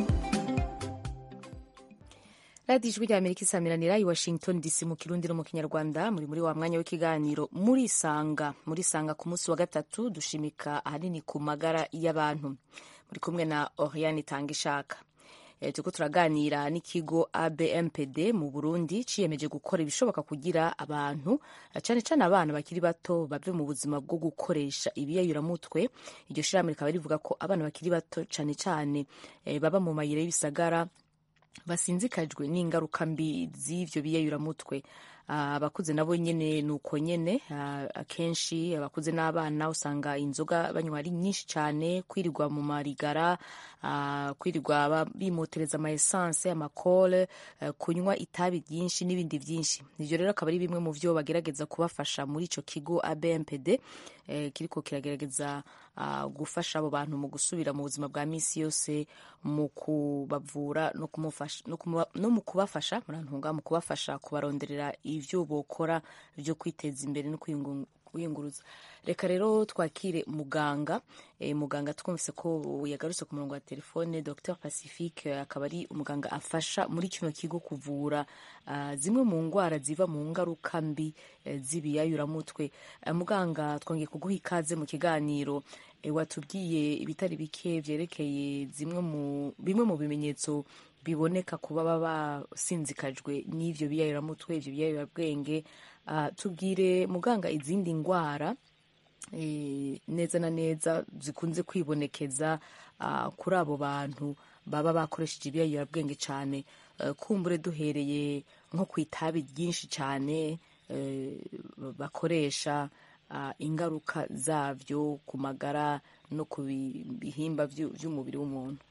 radiyo ijwi rya amerika isamiranira i washington dc mu kirundi no mu kinyarwanda muri muri wa mwanya w'ikiganiro muri sanga muri sanga ku munsi wa gatatu dushimika ahanini ku magara y'abantu muri kumwe na oriane itanga ishaka Eh, turiko turaganira n'ikigo abmpd mu burundi ciyemeje gukora ibishoboka kugira abantu eh, cane cane abana bakiri bato bave mu buzima bwo gukoresha ibiyayuramutwe iryo shirahamwe rikaba rivuga ko abana bakiri bato cane cane eh, baba mu mayira y'ibisagara basinzikajwe n'ingaruka mbi z'ivyo biyayuramutwe Ah, abakuze nabo nyene ni uko nyene Ah, akenshi abakuze n'abana usanga inzoga banywa ari nyinshi cyane kwirirwa mu marigara ah, kwirirwa ba- bimotereza ama essence amakole eh, kunywa itabi ryinshi n'ibindi byinshi ivyo rero akaba ari bimwe mu vyo bagerageza kubafasha muri ico kigo abmpd eh, kiriko kiragerageza ah, gufasha abo bantu mu gusubira mu buzima bwa misi yose mu kubavura no kumufasha no kumuba- no mu kubafasha murantunga mu kubafasha kubaronderera ivyo bokora vyo kwiteza imbere no kwiyungu- kwiyunguruza reka rero twakire muganga e, muganga twumvise ko yagarutse ku murongo wa telefone dr pacifique eh, akaba ari umuganga afasha muri kino kigo kuvura ah, zimwe mu ngwara ziva mu ngaruka mbi eh, z'ibiyayuramutwe Eh, muganga twongeye kuguha ikaze mu kiganiro eh, watubwiye ibitari bike vyerekeye zimwe mu bimwe mu bimenyetso biboneka ku baba basinzikajwe n'ivyo biyayuramutwe ivyo biyayurabwenge Ah, tubwire muganga izindi ngwara eh, neza na neza zikunze kwibonekeza ah, kuri abo bantu baba bakoresheje ibiyayurabwenge cyane Eh, kumbure duhereye nko ku itabi ryinshi cyane eh, bakoresha ah, ingaruka zavyo ku magara no ku bi- bihimba vyu- vy'umubiri w'umuntu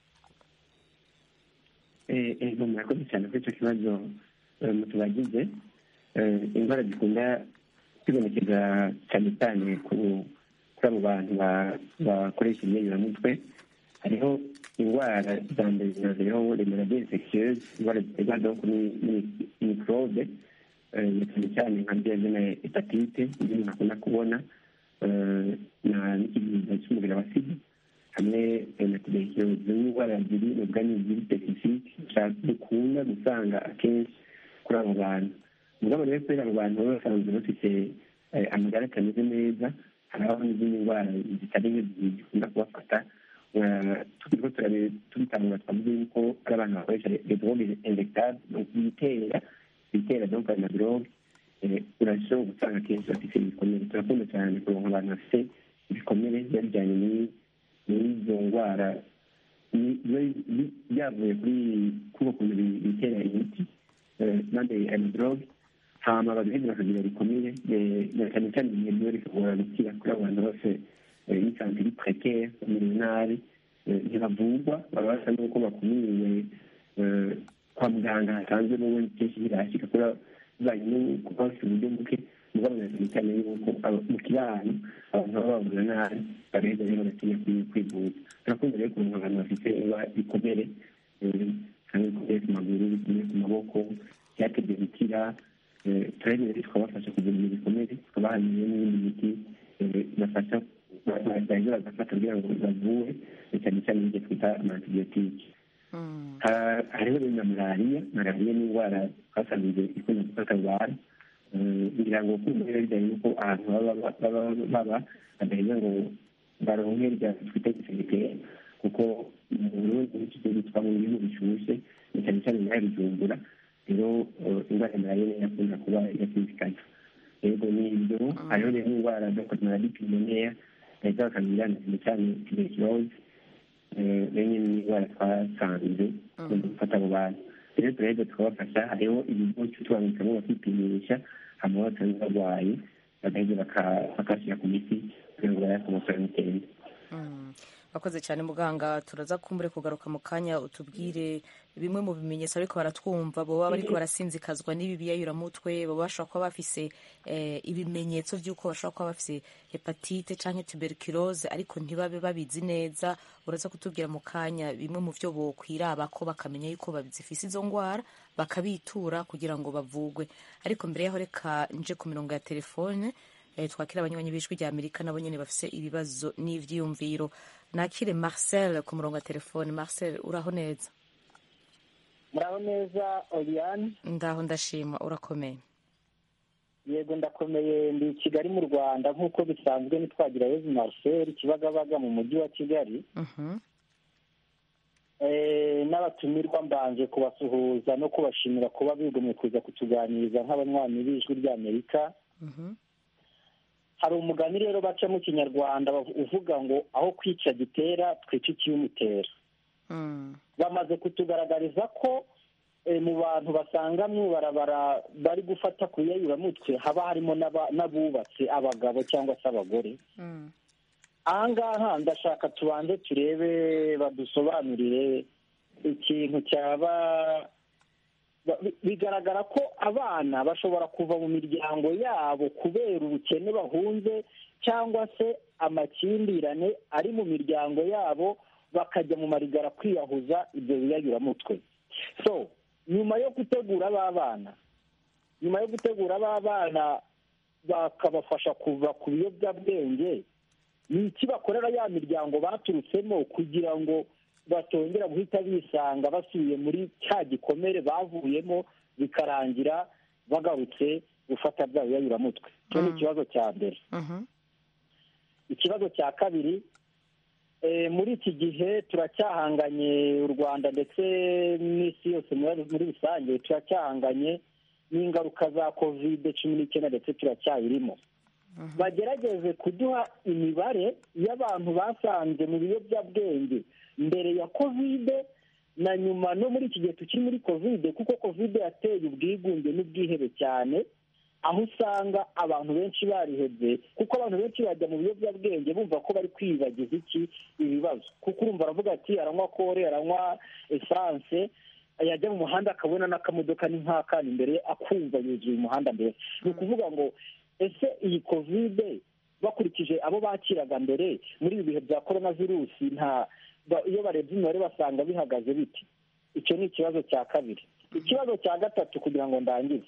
ego murakoze cyane kuri icyo kibazo eh, mutubagize Eh, indwara zikunda kwibonekeza cyane cyane ku- kuri abo bantu ba- bakoresha imyeyuramutwe hariho indwara za mbere zinazireho remerade infectieuse indwara ziterwa donc ni- ni- microbe eh, na cyane cyane nka byazina hepatite ibyo umuntu akunda kubona eh, na n'ikibyimba cy'umubiri wa sida hamwe eh, na tuberculose izo ni indwara ziri mu bwanyu ziri specifique dukunda gusanga akenshi kuri abo bantu mugabo rero kubera abo bantu baba basanzwe bafite eh, amagara atameze neza harabaho n'izindi ndwara zitari nke zikunda kubafata Eh, turiko turabe- tubitangura twavuze yuko ari abantu bakoresha les drogues injectables bitera bitera donc ayo madrogue eh, urashobora gusanga akenshi bafite ibikomere turakunda cyane kuronka abantu bafite ibikomere biba bijyanye ni- n'izo ndwara ni- biba bi- byavuye kuri kuko kuntu bi- bitera imiti eh, maze ayo madrogue hama bagaheza bakagira bikomeye eh, na cyane cyane ibihe biba bikagora gukira kuri abo bantu bose n'isanzwe iri prekere bamerewe nabi eh, ntibavurwa baba basa n'uko bakumiriwe eh, kwa muganga hasanzwe n'ubundi kenshi birahashyika kubera bivanye no kuba bafite uburyo buke mugabo na cyane cyane yuko aba- mu kibano abantu baba bavura nabi bagaheza rero bagatinya kwi- kwivuza turakunda rero kuronka abantu bafite iba- ibikomere eh, kandi bikomeye ku maguru bikomeye ku maboko byatebye gukira eh, turabona rero tukabafasha kugira ibyo bikomere tukabaha n'ibindi miti eh, bafasha baheza bagafata kugira ngo bavure cyane cyane ibyo twita amantibiyotike Ha- hariho rero na malariya malariya ni indwara twasanze ikunda gufata abantu Eh, ngira ngo kumva rero bijyanye n'uko ahantu baba baba baba badaheza ngo baronke rya twita gisegiteri kuko mu burundi n'iki gihugu twaba mu bihugu bishyushye na cyane cyane muri bijumbura rero eh, indwara ya malariya niyo yakunda kuba yasinzikana yego ni ibyo hariho rero indwara zo kugira malariya pulmonaire bahita bakagira na cyane cyane tuberculose benye n'indwara twasanze mu gufata abo bantu rero turaheza tukabafasha hariho ibigo tubabitsamo bakipimisha hanyuma basanze barwaye bagaheza bakashyira ku miti kugira ngo barebe umusoro mitende bakoze cyane muganga turaza kumbure kugaruka mu kanya utubwire bimwe mu bimenyetso ariko baratwumva baba bariko barasinzikazwa n'ibi biyayuramutwe baba bashobora kuba bafise ibimenyetso by'uko bashobora kuba bafise hepatite canke tuberculose ariko ntibabe babizi neza uraza kutubwira mu kanya bimwe mu byo bokwiraba ko bakamenya yuko bazifise izo ngwara bakabitura kugira ngo bavugwe ariko mbere yaho reka nje ku mirongo ya telefone twakira abanywanyi b'ijwi rya amerika nabo nyene bafise ibibazo n'ivyiyumviro nakire marcel ku murongo wa telefone marcel uraho neza muraho neza oriane ndaho ndashima urakomeye yego ndakomeye ndi kigali mu rwanda nk'uko bisanzwe nitwagira yezu marcel kibagabaga mu mujyi wa kigali n'abatumirwa mbanje kubasuhuza no kubashimira kuba bigomye kuza kutuganiriza nk'abanywanyi b'ijwi ry'amerika hari umugani rero baca mu kinyarwanda uvuga ngo aho kwica gitera twica ikiyumutera bamaze kutugaragariza ko mu bantu basanga mu ibarabara bari gufata ku iyayuramutwe haba harimo n'abubatse abagabo cyangwa se abagore aha ngaha ndashaka tubanze turebe badusobanurire ikintu cyaba bigaragara ko abana bashobora kuva mu miryango yabo kubera ubukene bahunze cyangwa se amakimbirane ari mu miryango yabo bakajya mu marigara kwiyahuza ibyo biyayuramutwe so nyuma yo gutegura aba bana nyuma yo gutegura aba bana bakabafasha kuva ku biyobyabwenge ni iki bakorera ya miryango baturutsemo kugira ngo batongera guhita bisanga basubiye muri cya gikomere bavuyemo bikarangira bagarutse gufata bya biyayuramutwe icyo ni ikibazo cya mbere ikibazo cya kabiri muri iki gihe turacyahanganye u rwanda ndetse n'isi yose muri rusange turacyahanganye n'ingaruka za kovide cumi n'icyenda ndetse turacyayirimo bagerageze kuduha imibare y'abantu basanze mu biyobyabwenge mbere ya kovide na nyuma no muri iki gihe tukiri muri kovide kuko kovide yateye ubwigunge n'ubwihebe cyane aho usanga abantu benshi barihebye kuko abantu benshi bajya mu biyobyabwenge bumva ko bari kwibagiza iki ibibazo kuko urumva aravuga ati aranywa kore aranywa esanse yajya mu muhanda akabona n'akamodoka ni nk'akana imbere akumva yuzuye umuhanda mbere ni ukuvuga ngo ese iyi kovide bakurikije abo bakiraga mbere muri ibi bihe bya korona virusi nta iyo barebye imibare basanga bihagaze biti icyo ni ikibazo cya kabiri ikibazo cya gatatu kugira ngo ndangize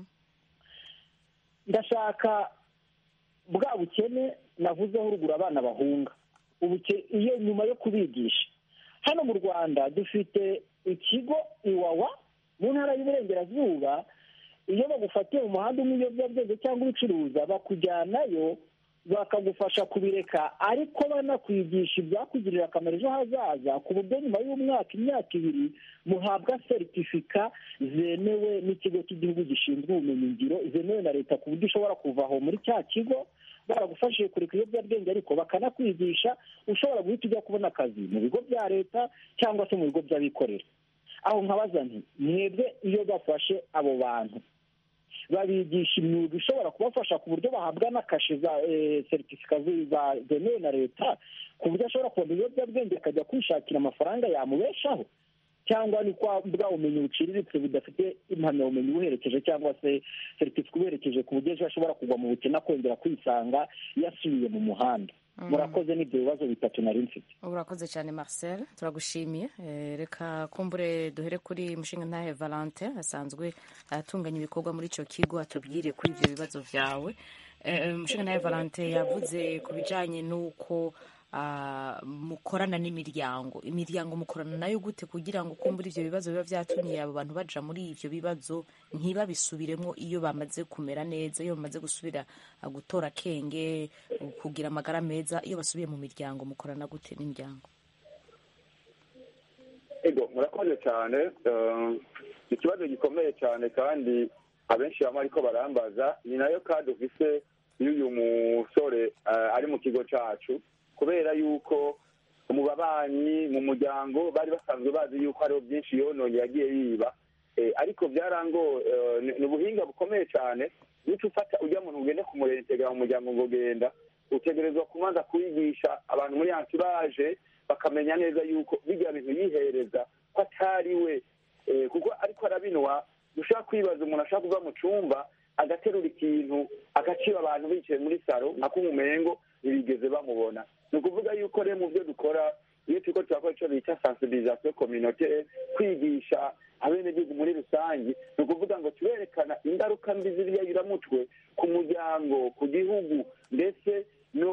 ndashaka bwa bukene navuzeho ruguru abana bahunga iyo nyuma yo kubigisha hano mu rwanda dufite ikigo iwawa mu ntara y'uburengerazuba iyo bagufatiye mu muhanda umwe ibiyobyabwenge cyangwa ubicuruza bakujyanayo bakagufasha kubireka ariko banakwigisha ibyakugirira akamaro ejo hazaza ku buryo nyuma y'umwaka imyaka ibiri muhabwa seritifika zemewe n'ikigo cy'igihugu gishinzwe ubumenyingiro zemewe na leta ku buryo ushobora kuva aho muri cya kigo baragufashije kureka ibiyobyabwenge ariko bakanakwigisha ushobora guhita ujya kubona akazi mu bigo bya leta cyangwa se mu bigo by'abikorera aho nkabaza nti mwebwe iyo bafashe abo bantu babigisha imyuga ishobora kubafasha ku buryo bahabwa na kashe za seritifika zemewe na leta ku buryo ashobora kubona ibiyobyabwenge akajya kwishakira amafaranga yamubeshaho cyangwa ni kwa bwa bumenyi buciriritse budafite impamyabumenyi buherekeje cyangwa se seritifika ubuherekeje ku buryo ejo ashobora kugwa mu bukene akongera kwisanga yasubiye mu muhanda murakoze n'ibyo bibazo bitatu nari mfite urakoze cyane marcel turagushimiye reka kumbure duhere kuri mushinga ntahe valente asanzwe atunganya ibikorwa muri icyo kigo atubwire kuri ibyo bibazo byawe mushinga ntahe valente yavuze ku bijyanye n'uko mukorana n'imiryango imiryango mukorana nayo gute kugira ngo kumbura ibyo bibazo biba byatumye abo bantu baja muri ibyo bibazo ntibabisubiremo iyo bamaze kumera neza iyo bamaze gusubira gutora akenge kugira amagara meza iyo basubiye mu miryango mukorana gute n'imiryango ego murakoze cyane ikibazo gikomeye cyane kandi abenshi baba ariko barambaza ni nayo kandi ufise iyo uyu musore ari mu kigo cyacu kubera yuko mu babanyi mu muryango bari basanzwe bazi yuko hariho byinshi yononye yagiye yiba Eh, ariko byarango eh, ni- ni ubuhinga bukomeye cyane nico ufata ujya muntu ugende kumurentegera mu muryango ngo genda utegerezwa kubanza kuyigisha abantu muri anturaje bakamenya neza yuko bijya bintu yihereza ko atari we Eh, kuko ariko arabinwa ushaka kwibaza umuntu ashaka kuva mu cyumba agaterura ikintu agaciba abantu bicaye muri saro nka kumumengo ntibigeze bamubona ni ukuvuga yuko rero mu byo dukora iyo turiko turakora icyo bita sensibilisation communautaire kwigisha abenegihugu muri rusange ni ukuvuga ngo turerekana ingaruka mbi z'ibiyayuramutwe ku muryango ku gihugu ndetse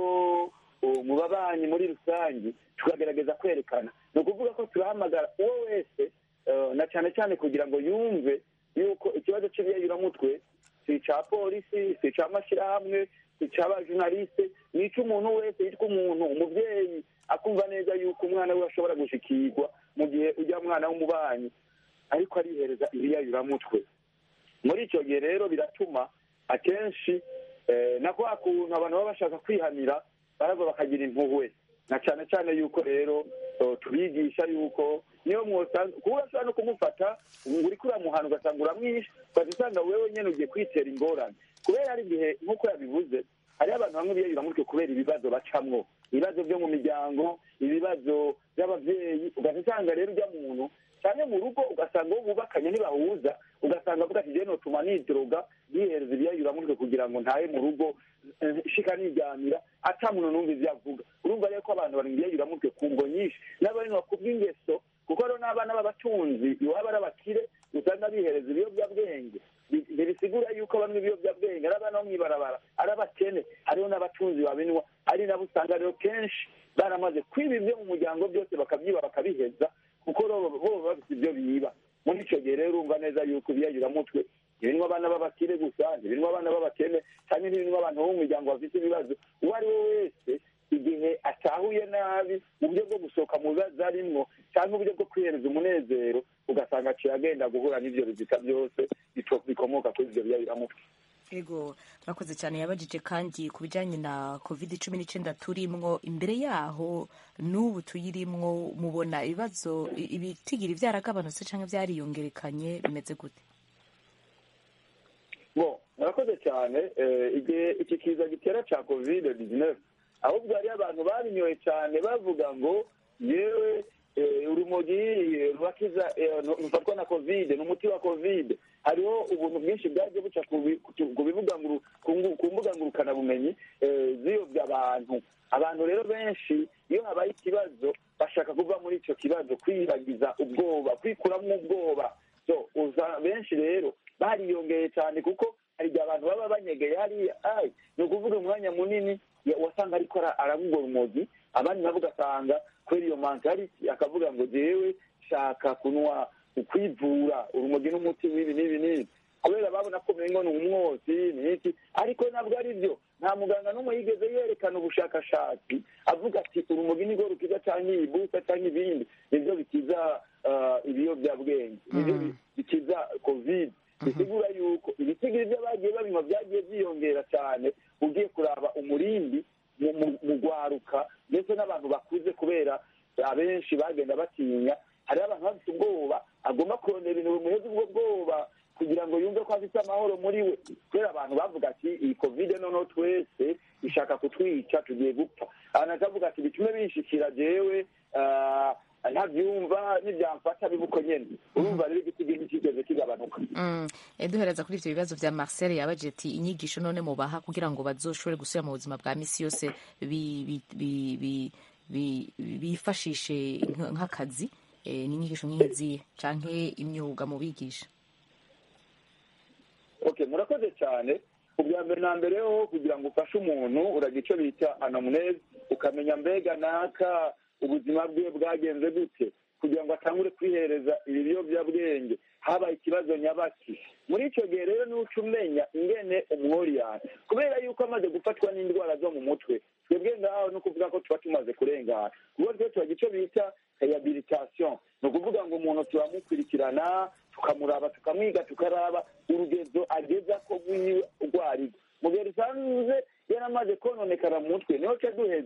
no uh, mu babanyi muri rusange tukagerageza kwerekana ni ukuvuga ko turahamagara uwo wese eh, na cyane cyane kugira ngo yumve yuko ikibazo cy'ibiyayuramutwe si icya polisi si icya mashyirahamwe si icy'abajurnaliste ni icy'umuntu wese yitwa umuntu umubyeyi akumva neza yuko umwana we ashobora gushikirwa mu gihe ujya mwana w'umubanyi ariko arihereza ibiyayuramutwe muri icyo gihe rero biratuma akenshi eh, na kwa kuntu abantu baba bashaka kwihanira barava bakagira impuhwe na cyane cyane yuko rero eh, tubigisha yuko niyo mwosanze kuba urashobora no kumufata ngo uriko uramuhana ugasanga uramwishe ugaca usanga wewe nyene ugiye kwitera ingorane kubera hari igihe nk'uko yabivuze hariho abantu bamwe biyayuramutwe kubera ibibazo bacamwo ibibazo byo mu miryango ibibazo by'abavyeyi ugaca usanga rero ujya muntu cyane mu rugo ugasanga uwo bubakanye ntibahuza ugasanga avuga ati jeno tuma nidroga yihereza ibiyayuramutwe kugira ngo ntahe mu rugo eh, shika niryamira ata muntu numva ivyo avuga urumva rero ko abantu bari mu biyayuramutwe ku ngo nyinshi n'abarinwa ku bw'ingeso kuko rero n'abana b'abatunzi iwabo ari abakire usanga bihereza ibiyobyabwenge Bi- ntibisigura yuko bamwe ibiyobyabwenge ari abana bo mw'ibarabara ari abakene hariho n'abatunzi babinwa ari nabo usanga rero kenshi baramaze kwiba ibyo mu muryango byose bakabyiba bakabiheza kuko bo bo baba bafite ibyo biba muri icyo gihe rero urumva neza yuko ibiyayuramutwe ntibinwa abana b'abakire gusa ntibinwa abana b'abakene cyangwa ntibinwa abantu bo mu miryango bafite ibibazo uwo ari we wese igihe atahuye nabi mu buryo bwo gusohoka mu bibazo arimwo cyangwa uburyo bwo kwihereza umunezero ugasanga aciye agenda guhura n'ibyo bizita byose bito- bikomoka kuri ibyo biyayuramutwe ego murakoze cyane yabajije kandi ku bijyanye na covid cumi n'icyenda turimwo imbere yaho n'ubu tuyirimwo mubona ibibazo i- ibitigiri byaragabanutse cyangwa byariyongerekanye bimeze gute bo murakoze cyane eh, igihe iki kiza gitera cya covid 19 ahubwo hariyo abantu babinyoye cyane bavuga ngo yewe eh, urumogi eh, rurakiza eh, rufatwa na covid ni umuti wa covid hariho ubuntu bwinshi bwagiye buca ku bi- ku- ku bibuga nguru- ku ngu- ku mbuga ngurukanabumenyi eh, ziyobya abantu abantu rero benshi iyo habaye ikibazo bashaka kuva muri icyo kibazo kwibagiza ubwoba kwikuramo ubwoba so uza benshi rero bariyongeye cyane kuko hari igihe abantu baba banyegeye hariya ai ni ukuvuga umwanya munini ya- wasanga ariko ara- aravuga urumogi abandi nabo ugasanga kubera iyo mentality akavuga ngo jewe shaka kunywa ukwivura urumogi n'umuti w'ibi n'ibi n'ibi kubera babona ko umengo ni umwotsi ni iki ariko ntabwo ari byo nta muganga n'umwe yigeze yerekana ubushakashatsi avuga ati urumogi nirwo rukiza cyangwa ibibusa cyangwa ibindi nibyo bikiza ah, ibiyobyabwenge nibyo bi- bikiza covid bisigura yuko ibitigiri by'abagiye babinywa byagiye byiyongera cyane ugiye kuraba umurindi mu- mu- mu gwaruka ndetse n'abantu bakuze kubera abenshi bagenda batinya hariho abantu bafite ubwoba agomba kurondera ibintu bimuheza ubwo bwoba kugira ngo yumve ko afite amahoro muri we kubera abantu bavuga ati iyi kovide noneho twese ishaka kutwica tugiye gupfa abantu bakavuga ati bitume binshikira jewe ah, ntabyumva n'ibyamfata bibuko nyene urumva rero igiti giti kigeze kigabanuka Mm, eh, duhereza kuri ibyo bibazo bya marcel yabaje ati inyigisho none mubaha kugira ngo bazoshobore gusubira mu buzima bwa misi yose bi- bi- bi- bi- bi- bifashishe nk- nk'akazi eh, ni inyigisho nk'izi canke imyuga mu bigisha okay murakoze cyane ubwa mbere na mbere ho kugira ngo ufashe umuntu uragira icyo bita anamuneze ukamenya mbega naka ubuzima bwe bwagenze gute kugira ngo atangure kwihereza ibi biyobyabwenge habaye ikibazo nyabaki muri icyo gihe rero nuca umenya ingene umworiyani kubera yuko amaze gufatwa n'indwara zo mu mutwe twebwe ngaho ni ukuvuga ko tuba tumaze kurengana kuko twe tubagira icyo bita rehabilitation ni ukuvuga ngo umuntu turamukurikirana tukamuraba tukamwiga tukaraba urugezo ageza ko rwiwe urwo ari rwo mu gihe rusanzwe yaramaze kononekara mu mutwe niho ca duheza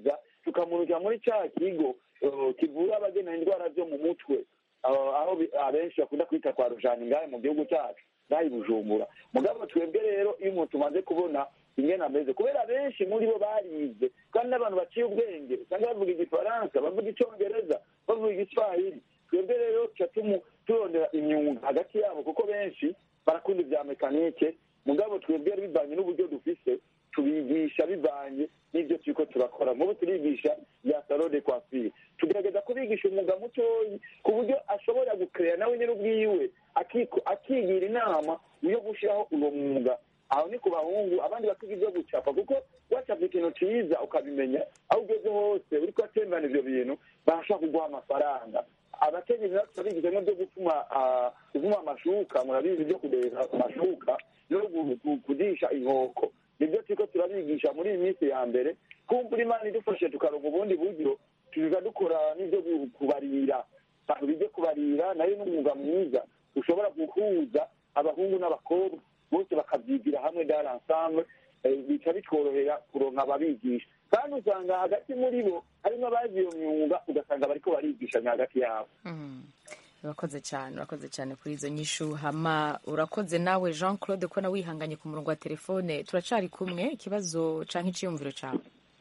tukamurukira muri cya kigo eh, kivura abagena indwara zo mu mutwe eh, aho bi- abenshi bakunda kwita kwa rujani ngahe mu gihugu cyacu ngahe i bujumbura mugabo twebwe rero iyo umuntu tumaze kubona ingene ameze kubera benshi muri bo barize kandi n'abantu baciye ubwenge usanga bavuga igifaransa bavuga icyongereza bavuga igiswahili twebwe rero tuca tumu- turondera imyuga hagati yabo kuko benshi barakunda ibya mekanike mugabo twebwe bivanye n'uburyo dufise tubigisha bivanye n'ibyo turiko turakora nk'ubu turigisha ya salo de coiffure tugerageza kubigisha umwuga mutoyi ku buryo ashobora gukeya nawe nyine ubwiwe akiko- akigira inama yo gushyiraho uwo mwuga aho ni ku bahungu abandi bakiga ibyo gucapa kuko wacapa ikintu ciza ukabimenya aho ugeze hose uriko atembana ivyo bintu barashobora kuguha amafaranga abakenyezi natwe turabigisha nko byo gufuma ah, gufuma amashuka murabizi byo kudeza amashuka no gu- gu- kudisha inkoko nibyo turiko turabigisha muri iyi minsi ya mbere kumva imana idufashe tukaronka ubundi buryo tuza dukora n'ibyo gu- kubarira abantu bijye kubarira nayo n'umwuga mwiza ushobora guhuza abahungu n'abakobwa bose bakabyigira hamwe dans ensemble eh, bica bitworohera kuronka ababigisha kandi usanga hagati muri bo harimo abazi iyo myuga ugasanga bariko barigishanya hagati yabo urakoze cyane urakoze cyane kuri izo nyishu hama urakoze nawe jean claude ko nawe wihanganye ku murongo wa telefone turacari kumwe ikibazo canke iciyumviro cawe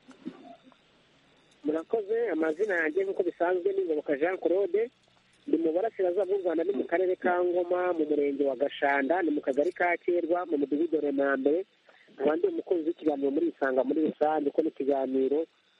murakoze amazina yanjye nk'uko bisanzwe ni ngoboka jean claude ndi mu burasirazuba bw'u rwanda ni mu karere ka ngoma mu murenge wa gashanda ni mu kagari ka kerwa mu mudugudu wa remambere nkaba ndi umukozi w'ikiganiro muri isanga muri rusange ko n'ikiganiro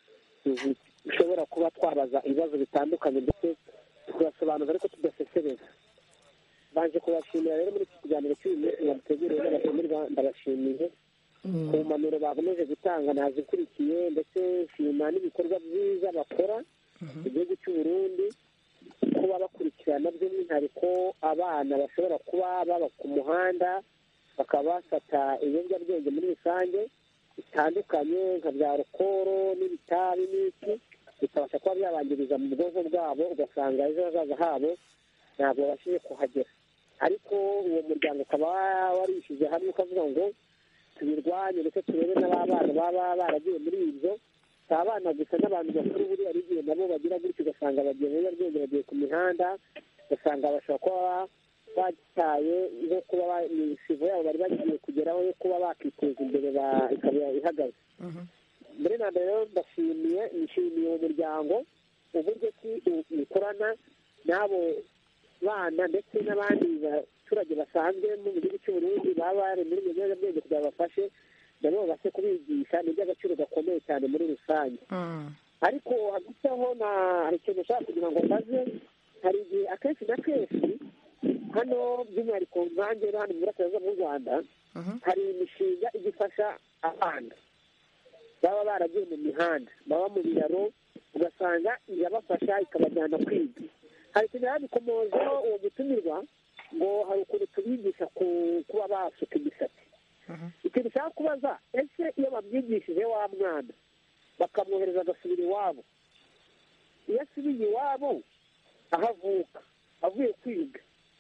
dushobora kuba twabaza ibibazo bitandukanye ndetse tugasobanuza ariko tudasesereza baje kubashimira rero muri iki kiganiro cy'uyu munsi mwaduteguriye n'abatumirwa ndabashimiye ku mpanuro bakomeje gutanga nazikurikiye ndetse nshima n'ibikorwa byiza bakora mu gihugu cy'u Burundi kuba bakurikirana by'umwihariko abana bashobora kuba baba ku muhanda bakaba bafata ibiyobyabwenge muri rusange bitandukanye nka bya rukoro n'ibitabi n'iki bikabasha kuba byabangiriza mu bwonko bwabo ugasanga ejo hazaza habo ntabwo babashije kuhagera ariko uwo muryango ukaba warishyize hamwe ukavuga ngo tubirwanye ndetse turebe n'abana baba baragiye muri ibyo si abana gusa n'abantu bakuru buriya ari igihe nabo bagira gutyo ugasanga bagiye mu biyobyabwenge bagiye ku mihanda ugasanga bashobora kuba bataye nko kuba imisibo yabo bari bagiye kugeraho yo kuba bakiteza imbere ikaba ihagaze mbere na mbere rero ndashimiye nishimiye uwo muryango uburyo ki ukorana n'abo bana ndetse n'abandi baturage basanzwe mu gihugu cy'u Burundi baba bari muri ibyo biyobyabwenge kugira ngo bafashe nabo babashe kubigisha ni iby'agaciro gakomeye cyane muri rusange ariko hagati aho hari ikintu ushaka kugira ngo mbaze hari igihe akenshi na kenshi hano by'umwihariko nkange hano mu burasirazuba bw'u rwanda hari imishinga igifasha abana baba baragiye mu mihanda baba mu biraro ugasanga irabafasha ikabajyana kwiga hari ikintu yabikomojeho uwo gutumirwa ngo hari ukuntu tubigisha kuba basuka imisatsi ikintu ushaka kubaza ese iyo bamwigishije wa mwana bakamwohereza agasubira iwabo iyo asubiye iwabo aho avuka avuye kwiga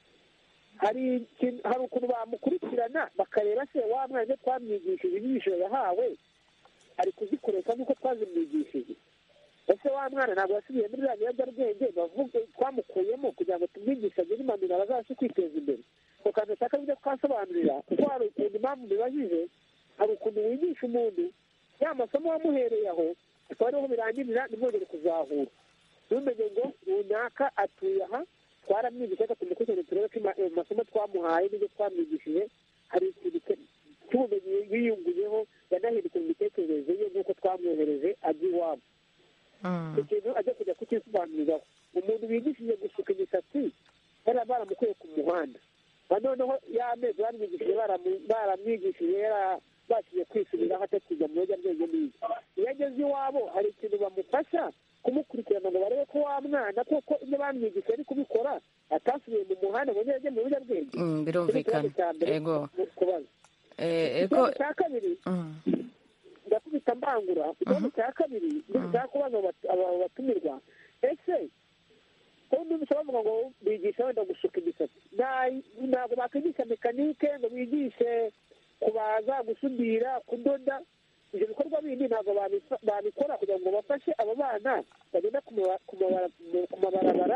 hari ukuntu bamukurikirana bakareba se wa mwana ibyo twamwigishije inyigisho yahawe ari kuzikoresha nk'uko twazimwigishije ese wa mwana ntabwo yasubiye muri za biyobyabwenge bavuga twamukuyemo kugira ngo tumwigishe agire impanuro abazabashe kwiteza imbere ako kantu ushaka ibyo twasobanurira kuko hari ukuntu impamvu bibajije hari ukuntu wigisha umuntu ya masomo wamuhereye aho akaba ariho birangirira ntimwongere kuzahura ntumenye ngo runaka atuye aha twaramwigisha reka tumukurikirane turebe ko amasomo twamuhaye n'ibyo twamwigishije hari ikintu cy'ubumenyi yiyunguyeho yanahindutse mu mitekerereze ye nk'uko twamwohereje ajya iwabo ikintu ajya kujya kukisobanuriraho umuntu bigishije gusuka imisatsi bari baramukuye ku muhanda noneho y'amezi baramwigishije baramwigishije yarabashije kwisubiraho atakijya mu biyobyabwenge n'ibi iyo ageze iwabo hari ikintu bamufasha kumukurikirana ngo barebe ko wa mwana kuko ibyo bamwigishije ari kubikora atasubiye mu muhanda ngo ajye mu biyobyabwenge birumvikana ego kubaza ikibazo cya kabiri ndakubita mbangura ikibazo cya kabiri ndashaka kubaza aba batumirwa ese ubundi bishobora bavuga ngo bigisha wenda gusuka imisatsi ntabwo bakwigisha mekanike ngo bigishe kubaza gusudira kudoda ibyo bikorwa bindi ntabwo babifa- babikora kugira ngo bafashe abo bana bagenda ku maba- ku mabara- mu- ku mabarabara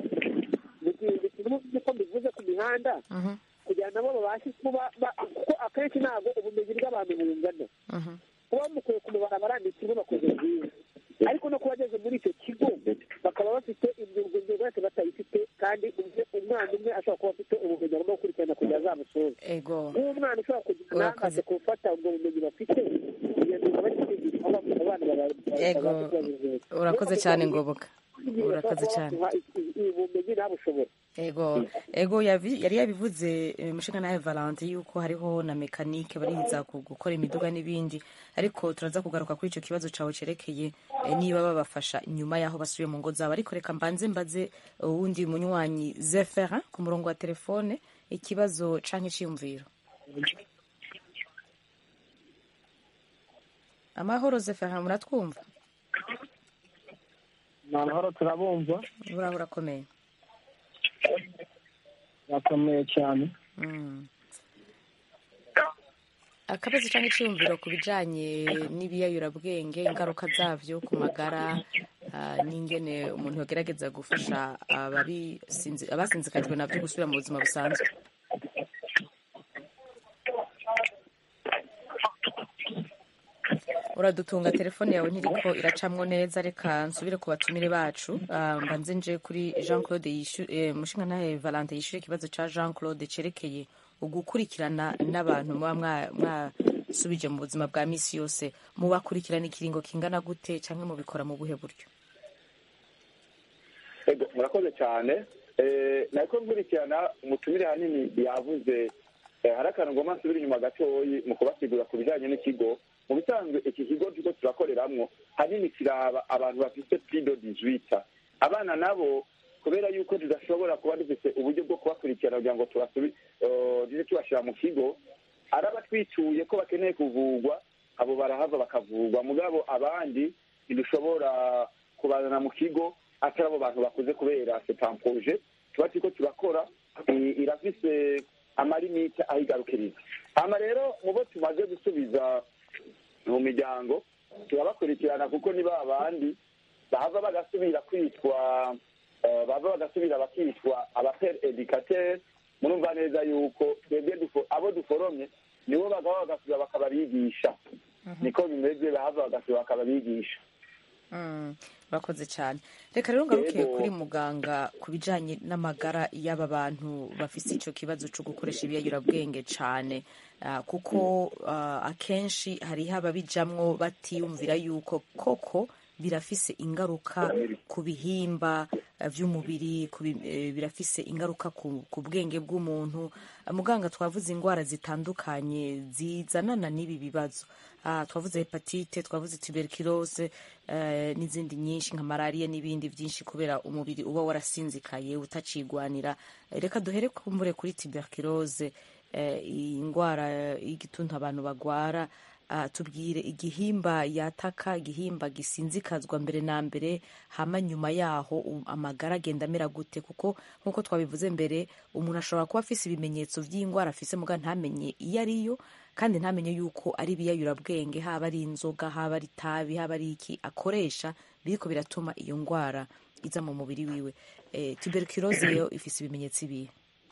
niko mbivuze ku mihanda kugira nabo babashe kuba ba- kuko akenshi ntabwo ubumenyi bw'abantu bungana kuba bamukuye ku mabarabara ni kimwe bakoze byiza ariko no kuba bageze muri icyo kigo bakaba bafite imyuga imyuga yose batayifite kandi umwe- umwana umwe ashobora kuba afite ubumenyi agomba gukurikirana kugira azamusoze ego nk'umwana ushobora kugira inangaze ku gufata ubwo bumenyi bafite iyo myuga bari kwigisha aho abana baba- Ego. babasha kubabizeza urakoze cyane ngoboka urakoze cyane ubumenyi ntabushobora ego ego yavi- yari yabivuze eh, mushinga nawe valante yuko hariho na mekanike bariza ku- gukora imiduga n'ibindi ariko turaza kugaruka kuri icyo kibazo cyawe cyerekeye eh, niba babafasha nyuma y'aho basubiye mu ngo zabo ariko reka mbanze mbaze uwundi munywanyi zefera ku murongo wa telefone ikibazo canke iciyumviro amahoro zefera muratwumva ni amahoro turabumva uraho urakomeye birakomeye cyane Mm. akabazo cyangwa icyumviro ku bijyanye n'ibiyayurabwenge ingaruka zabyo ku magara ah, n'ingene umuntu yagerageza gufasha ababisinzi- abasinzikajwe nabyo gusubira mu buzima busanzwe uradutunga telefone yawe ntiriko iracamwo neza reka nsubire ku batumire bacu Ah, mbanze nje kuri jean claude yishu- eh, mushinga nawe valante yishyuye ikibazo cya jean claude cyerekeye ugukurikirana n'abantu muba mwa- mwasubije mu buzima bwa misi yose mubakurikirana ikiringo kingana gute cyangwa mubikora mu buhe buryo Ego, murakoze cyane Eh, nariko nkurikirana umutumire hanini yavuze eh, hari akantu ngoma nsubira inyuma gatoyi mu kubasigura ku bijyanye n'ikigo mu bisanzwe iki kigo turiko turakoreramwo hanini kiraba abantu bafite pido dizwita abana nabo kubera yuko tudashobora kuba dufite uburyo bwo kubakurikirana kugira ngo tubasubi eh, tuje tubashyira mu kigo araba twituye ko bakeneye kuvugwa abo barahava bakavugwa mugabo abandi ntidushobora kubazana mu kigo atari abo bantu bakuze kubera setampoje tuba turiko turakora i- irafise amalimite aho igarukiriza hama rero mu bo tumaze gusubiza mu miryango turabakurikirana kuko ni ba bandi bahava bagasubira kwitwa eh, bava bagasubira bakitwa abapere educateur murumva neza yuko twebwe dufo- abo duforomye nibo bagaba bagasubira bakababigisha niko bimeze bahava bagasubira bakababigisha Mm, urakoze cyane reka rero ngaruke Yego. kuri muganga ku bijyanye n'amagara y'aba bantu bafite icyo kibazo cyo gukoresha ibiyayurabwenge cyane Ah, kuko ah, akenshi hariho ababijamwo batiyumvira yuko koko birafise ingaruka ku bihimba eh, vy'umubiri ku bi- eh, birafise ingaruka ku, ku bwenge bw'umuntu Ah, muganga twavuze indwara zitandukanye zizanana n'ibi bibazo Ah, twavuze hepatite twavuze tuberculose eh, n'izindi nyinshi nka malariya n'ibindi byinshi kubera umubiri uba warasinzikaye utacigwanira Eh, reka duhere kumbure kuri tuberculose eh, iyi ndwara y'igituntu abantu bagwara Ah, tubwire igihimba yataka igihimba gisinzikazwa mbere na mbere hama nyuma yaho u- amagara agenda amera gute kuko nk'uko twabivuze mbere umuntu ashobora kuba afise ibimenyetso by'indwara afise muga ntamenye iyo ariyo kandi ntamenye yuko ari ibiyayurabwenge haba ari inzoga haba ari itabi haba ari iki akoresha biriko biratuma iyo ndwara iza mu mubiri wiwe eh, tuberculose yo ifise ibimenyetso ibihe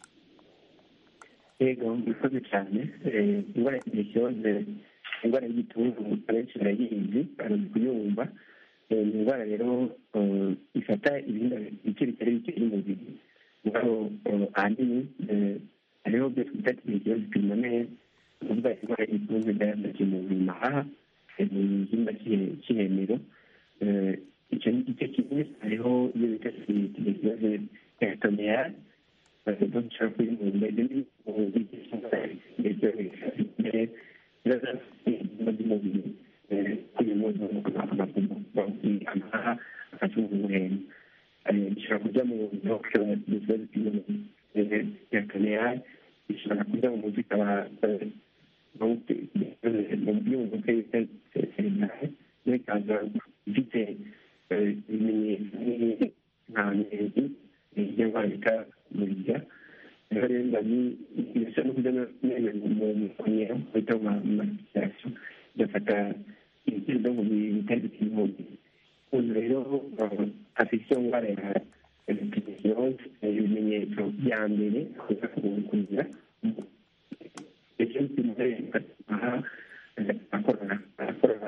yego murakoze cyane Eh, indwara ya tuberculose indwara y'igituntu abenshi barayizi barazi kuyumva Eh, ni indwara rero eh, ifata ibihimba bice bitari bike by'umubiri mugabo eh, ahanini eh, hariho byo twita tuberculose pulmonaire ni ukuvuga indwara y'igituntu igaragaje mu bimahaha eh, mu gihimba cy'ihe- cy'ihemero Eh, icyo ni igice kimwe hariho ibyo bita tuberculose peritoneale bagomba gushaka kuri mu mbere mu bice ndetse mbere by'umubiri kuri mu amaha afashe umuhembo bishobora kujya mu bishobora kuza yakaneyari bishobora kujya mu mutwe ikaba mu mutwe bita serenare n'ikaza ifite ibimenyetso nka nkezi iyo ndwara bita murya rero rero ndani bisa no kujya mu kongera bita mu masitasiyo igafata ibyo ngo bitari bikiri mu mubiri umuntu rero afite iyo ndwara ya endometriose ibimenyetso bya mbere akuza kugira icyo kimwe aha akorana akorana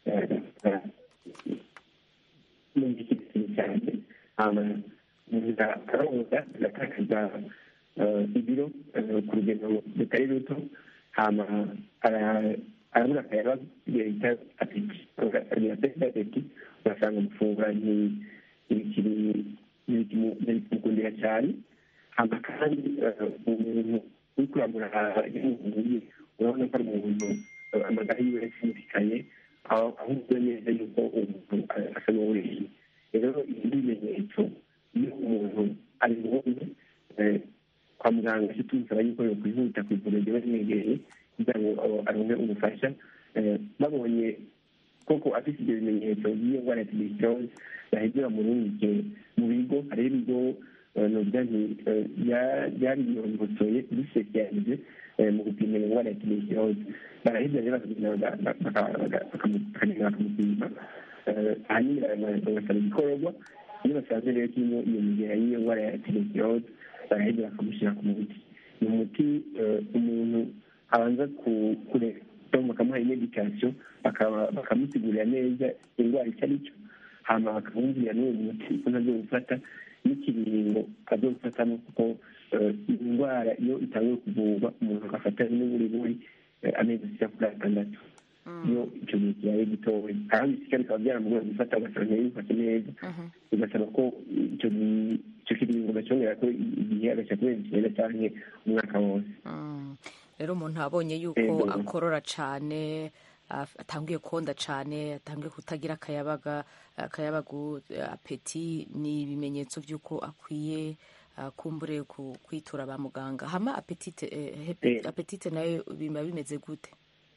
mu gihe kinini cyane hama umuntu akaroza agatakaza ibiro ku rugendo rutari ruto hama arabura akayaba bita apeti agira apeti ugasanga amafunguro ntibikimukundira cyane hama kandi umuntu uri kuramura y'umuhungu urabona ko ari umuntu amagara yiwe yasimukanye aho ahubwo neza yuko umuntu asa n'uwuriye rero ibi bimenyetso iyo umuntu ari ngombwa kwa muganga se tumusaba yuko yakwihuta ku ivuriro riba rimwegereye kugira ngo aronke ubufasha babonye koko afite ibyo bimenyetso by'iyo ndwara ya tuberculose baheze bamurungike mu bigo hariho ibigo novuga nti byabiyongosoye bisesiyalize mu gupima indwara ya tuberculose baraheza rero bakagenda bakamupima ahanini bagasaba igikororwa iyo basanze rero kirimo iyo migera y'iyo ndwara ya tuberculose baraheza bakamushyira ku muti ni umuti umuntu abanza kureka bakamuha imedikasiyo bakamusigurira neza indwara icyo ari cyo hama bakamubwira n'uwo muti ko ntabyo gufata n'ikiringo abyo gufatamo kuko iyi ndwara iyo itangiye kuvurwa umuntu agafata n'uburiburi amezi ashyira kuri atandatu iyo icyo gihe kibaye gitoya ahandi bisika bikaba byaramugoye gufata ugasanga ntiyifashe neza bigasaba ko icyo icyo kiringo bacyongera ko igihe agashyira kuri icyenda cyangwa umwaka wose rero umuntu abonye yuko akorora cyane atangiye konda cyane atangiye kutagira akayabaga akayabagu apeti ni ibimenyetso by'uko akwiye kumbure kwitura ba muganga hama apetite apetite nayo biba bimeze gute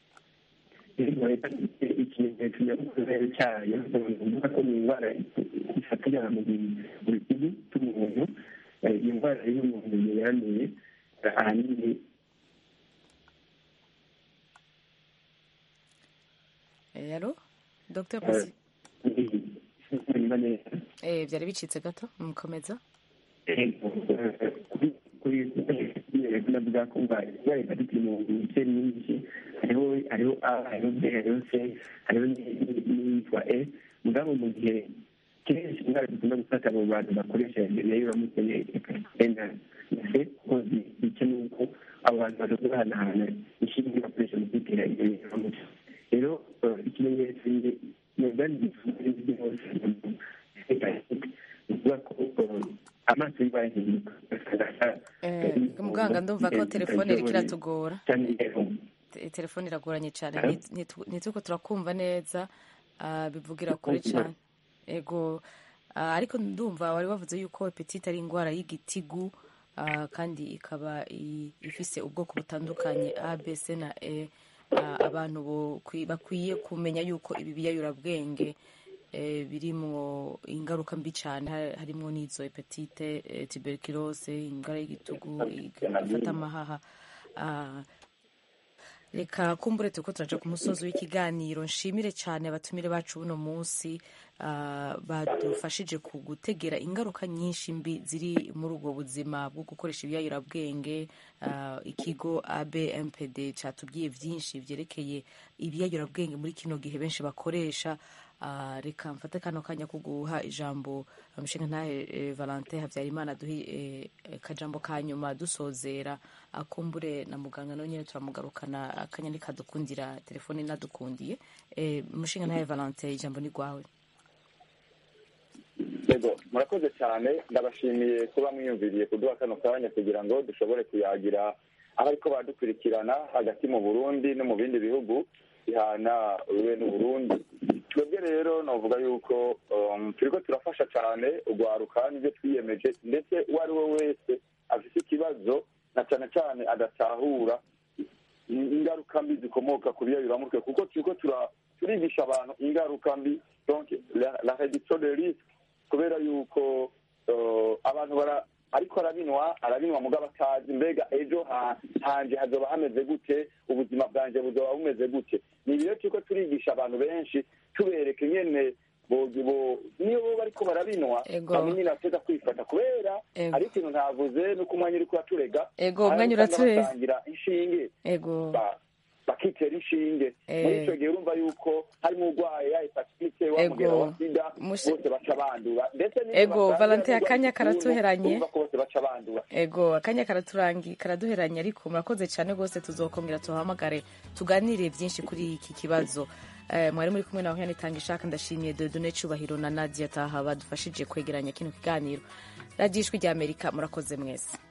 ikimenyetso nyamukuru cyayo uvuga ko ni indwara ifatira mu bitugu by'umuntu iyo ndwara iyo umuntu yanduye ahanini yaro dr pasi eh byari bicitse gato mukomeza navuga ko indwara hepatite mu bice nyinshi hariho hariho a hariho b hariho c hariho n'iyitwa e mugabo mu gihe kenshi indwara zikunda gufata mu bantu bakoresha nayo bamuteye hepatite na c kuko zica n'uko abo bantu bashobora guhanahana inshinge bakoresha mu kwitera ibyo biramutse rero ikimenyetso nyabwani gifunze byose bivuga ko amaso yiba yahinduka muganga ndumva ko telefone iriko iratugora telefone iragoranye cyane ntituko turakumva neza bivugira kure cyane ego ariko ndumva wari wavuze yuko hepatite ari indwara y'igitigu kandi ikaba ifise ubwoko butandukanye a b c na e abantu bakwiye kumenya yuko ibi biyayurabwenge birimwo ingaruka mbi cyane harimo n'izo hepatite tuberculose indwara y'igitugu ifata amahaha reka kumbure turiko turaja ku musozi w'ikiganiro nshimire cyane abatumire bacu buno munsi badufashije ku gutegera ingaruka nyinshi mbi ziri muri ubwo buzima bwo gukoresha ibiyayurabwenge ikigo abmpd cyatubwiye byinshi byerekeye ibiyayurabwenge muri kino gihe benshi bakoresha reka mfate kano kanya ko guha ijambo umushinga ntahe valentin habyarimana duhe akajambo ka nyuma dusozera akumbure na muganga nawe nyine turamugarukana akanya nikadukundira telefone inadukundiye umushinga ntahe valentin ijambo ni rwawe yego murakoze cyane ndabashimiye kuba mwiyumviriye kuduha kano kanya kugira ngo dushobore kuyagira aho ariko badukurikirana hagati mu burundi no mu bindi bihugu bihana uruwe n'uburundi twebwe rero navuga yuko turiko turafasha cyane urwaruka n'ibyo twiyemeje ndetse uwo ari we wese afite ikibazo na cyane cyane adatahura ingaruka mbi zikomoka ku biyayuramutwe kuko turiko turigisha abantu ingaruka mbi donc la reduction de risque kubera yuko abantu bara ariko arabinwa arabinwa mugabo atazi mbega ejo ha- hanje hazoba hameze gute ubuzima bwanje buzoba bumeze gute ni ibiro turiko turigisha abantu benshi tubereka ingene bo- bo- niyo bo bariko barabinwa Ego. bamwe nyine bateza kwifata kubera Ego. ari ikintu ntavuze nuko umwanya uriko uraturega Ego, hari umwanya abasanga uraturega. basangira inshinge ego ba- bakitera inshinge Eh. muri icyo gihe urumva yuko harimo urwaye ya hepatite wamugera Ego. wa sida Mushi- bose baca bandura ndetse n'iyo Ego, basangira Valentin, n'urwaye akanya igituntu, karatuheranye. urumva ko bose baca bandura ego akanya karaturangi karaduheranye ariko murakoze cyane rwose tuzokongera tuhamagare tuganire byinshi kuri iki kibazo Eh, mwari muri kumwe na Oriane Tangishaka ndashimiye Dieudonne Cyubahiro na Nadia Taha badufashije kwegeranya kino kiganiro radiyo ijwi rya Amerika murakoze mwese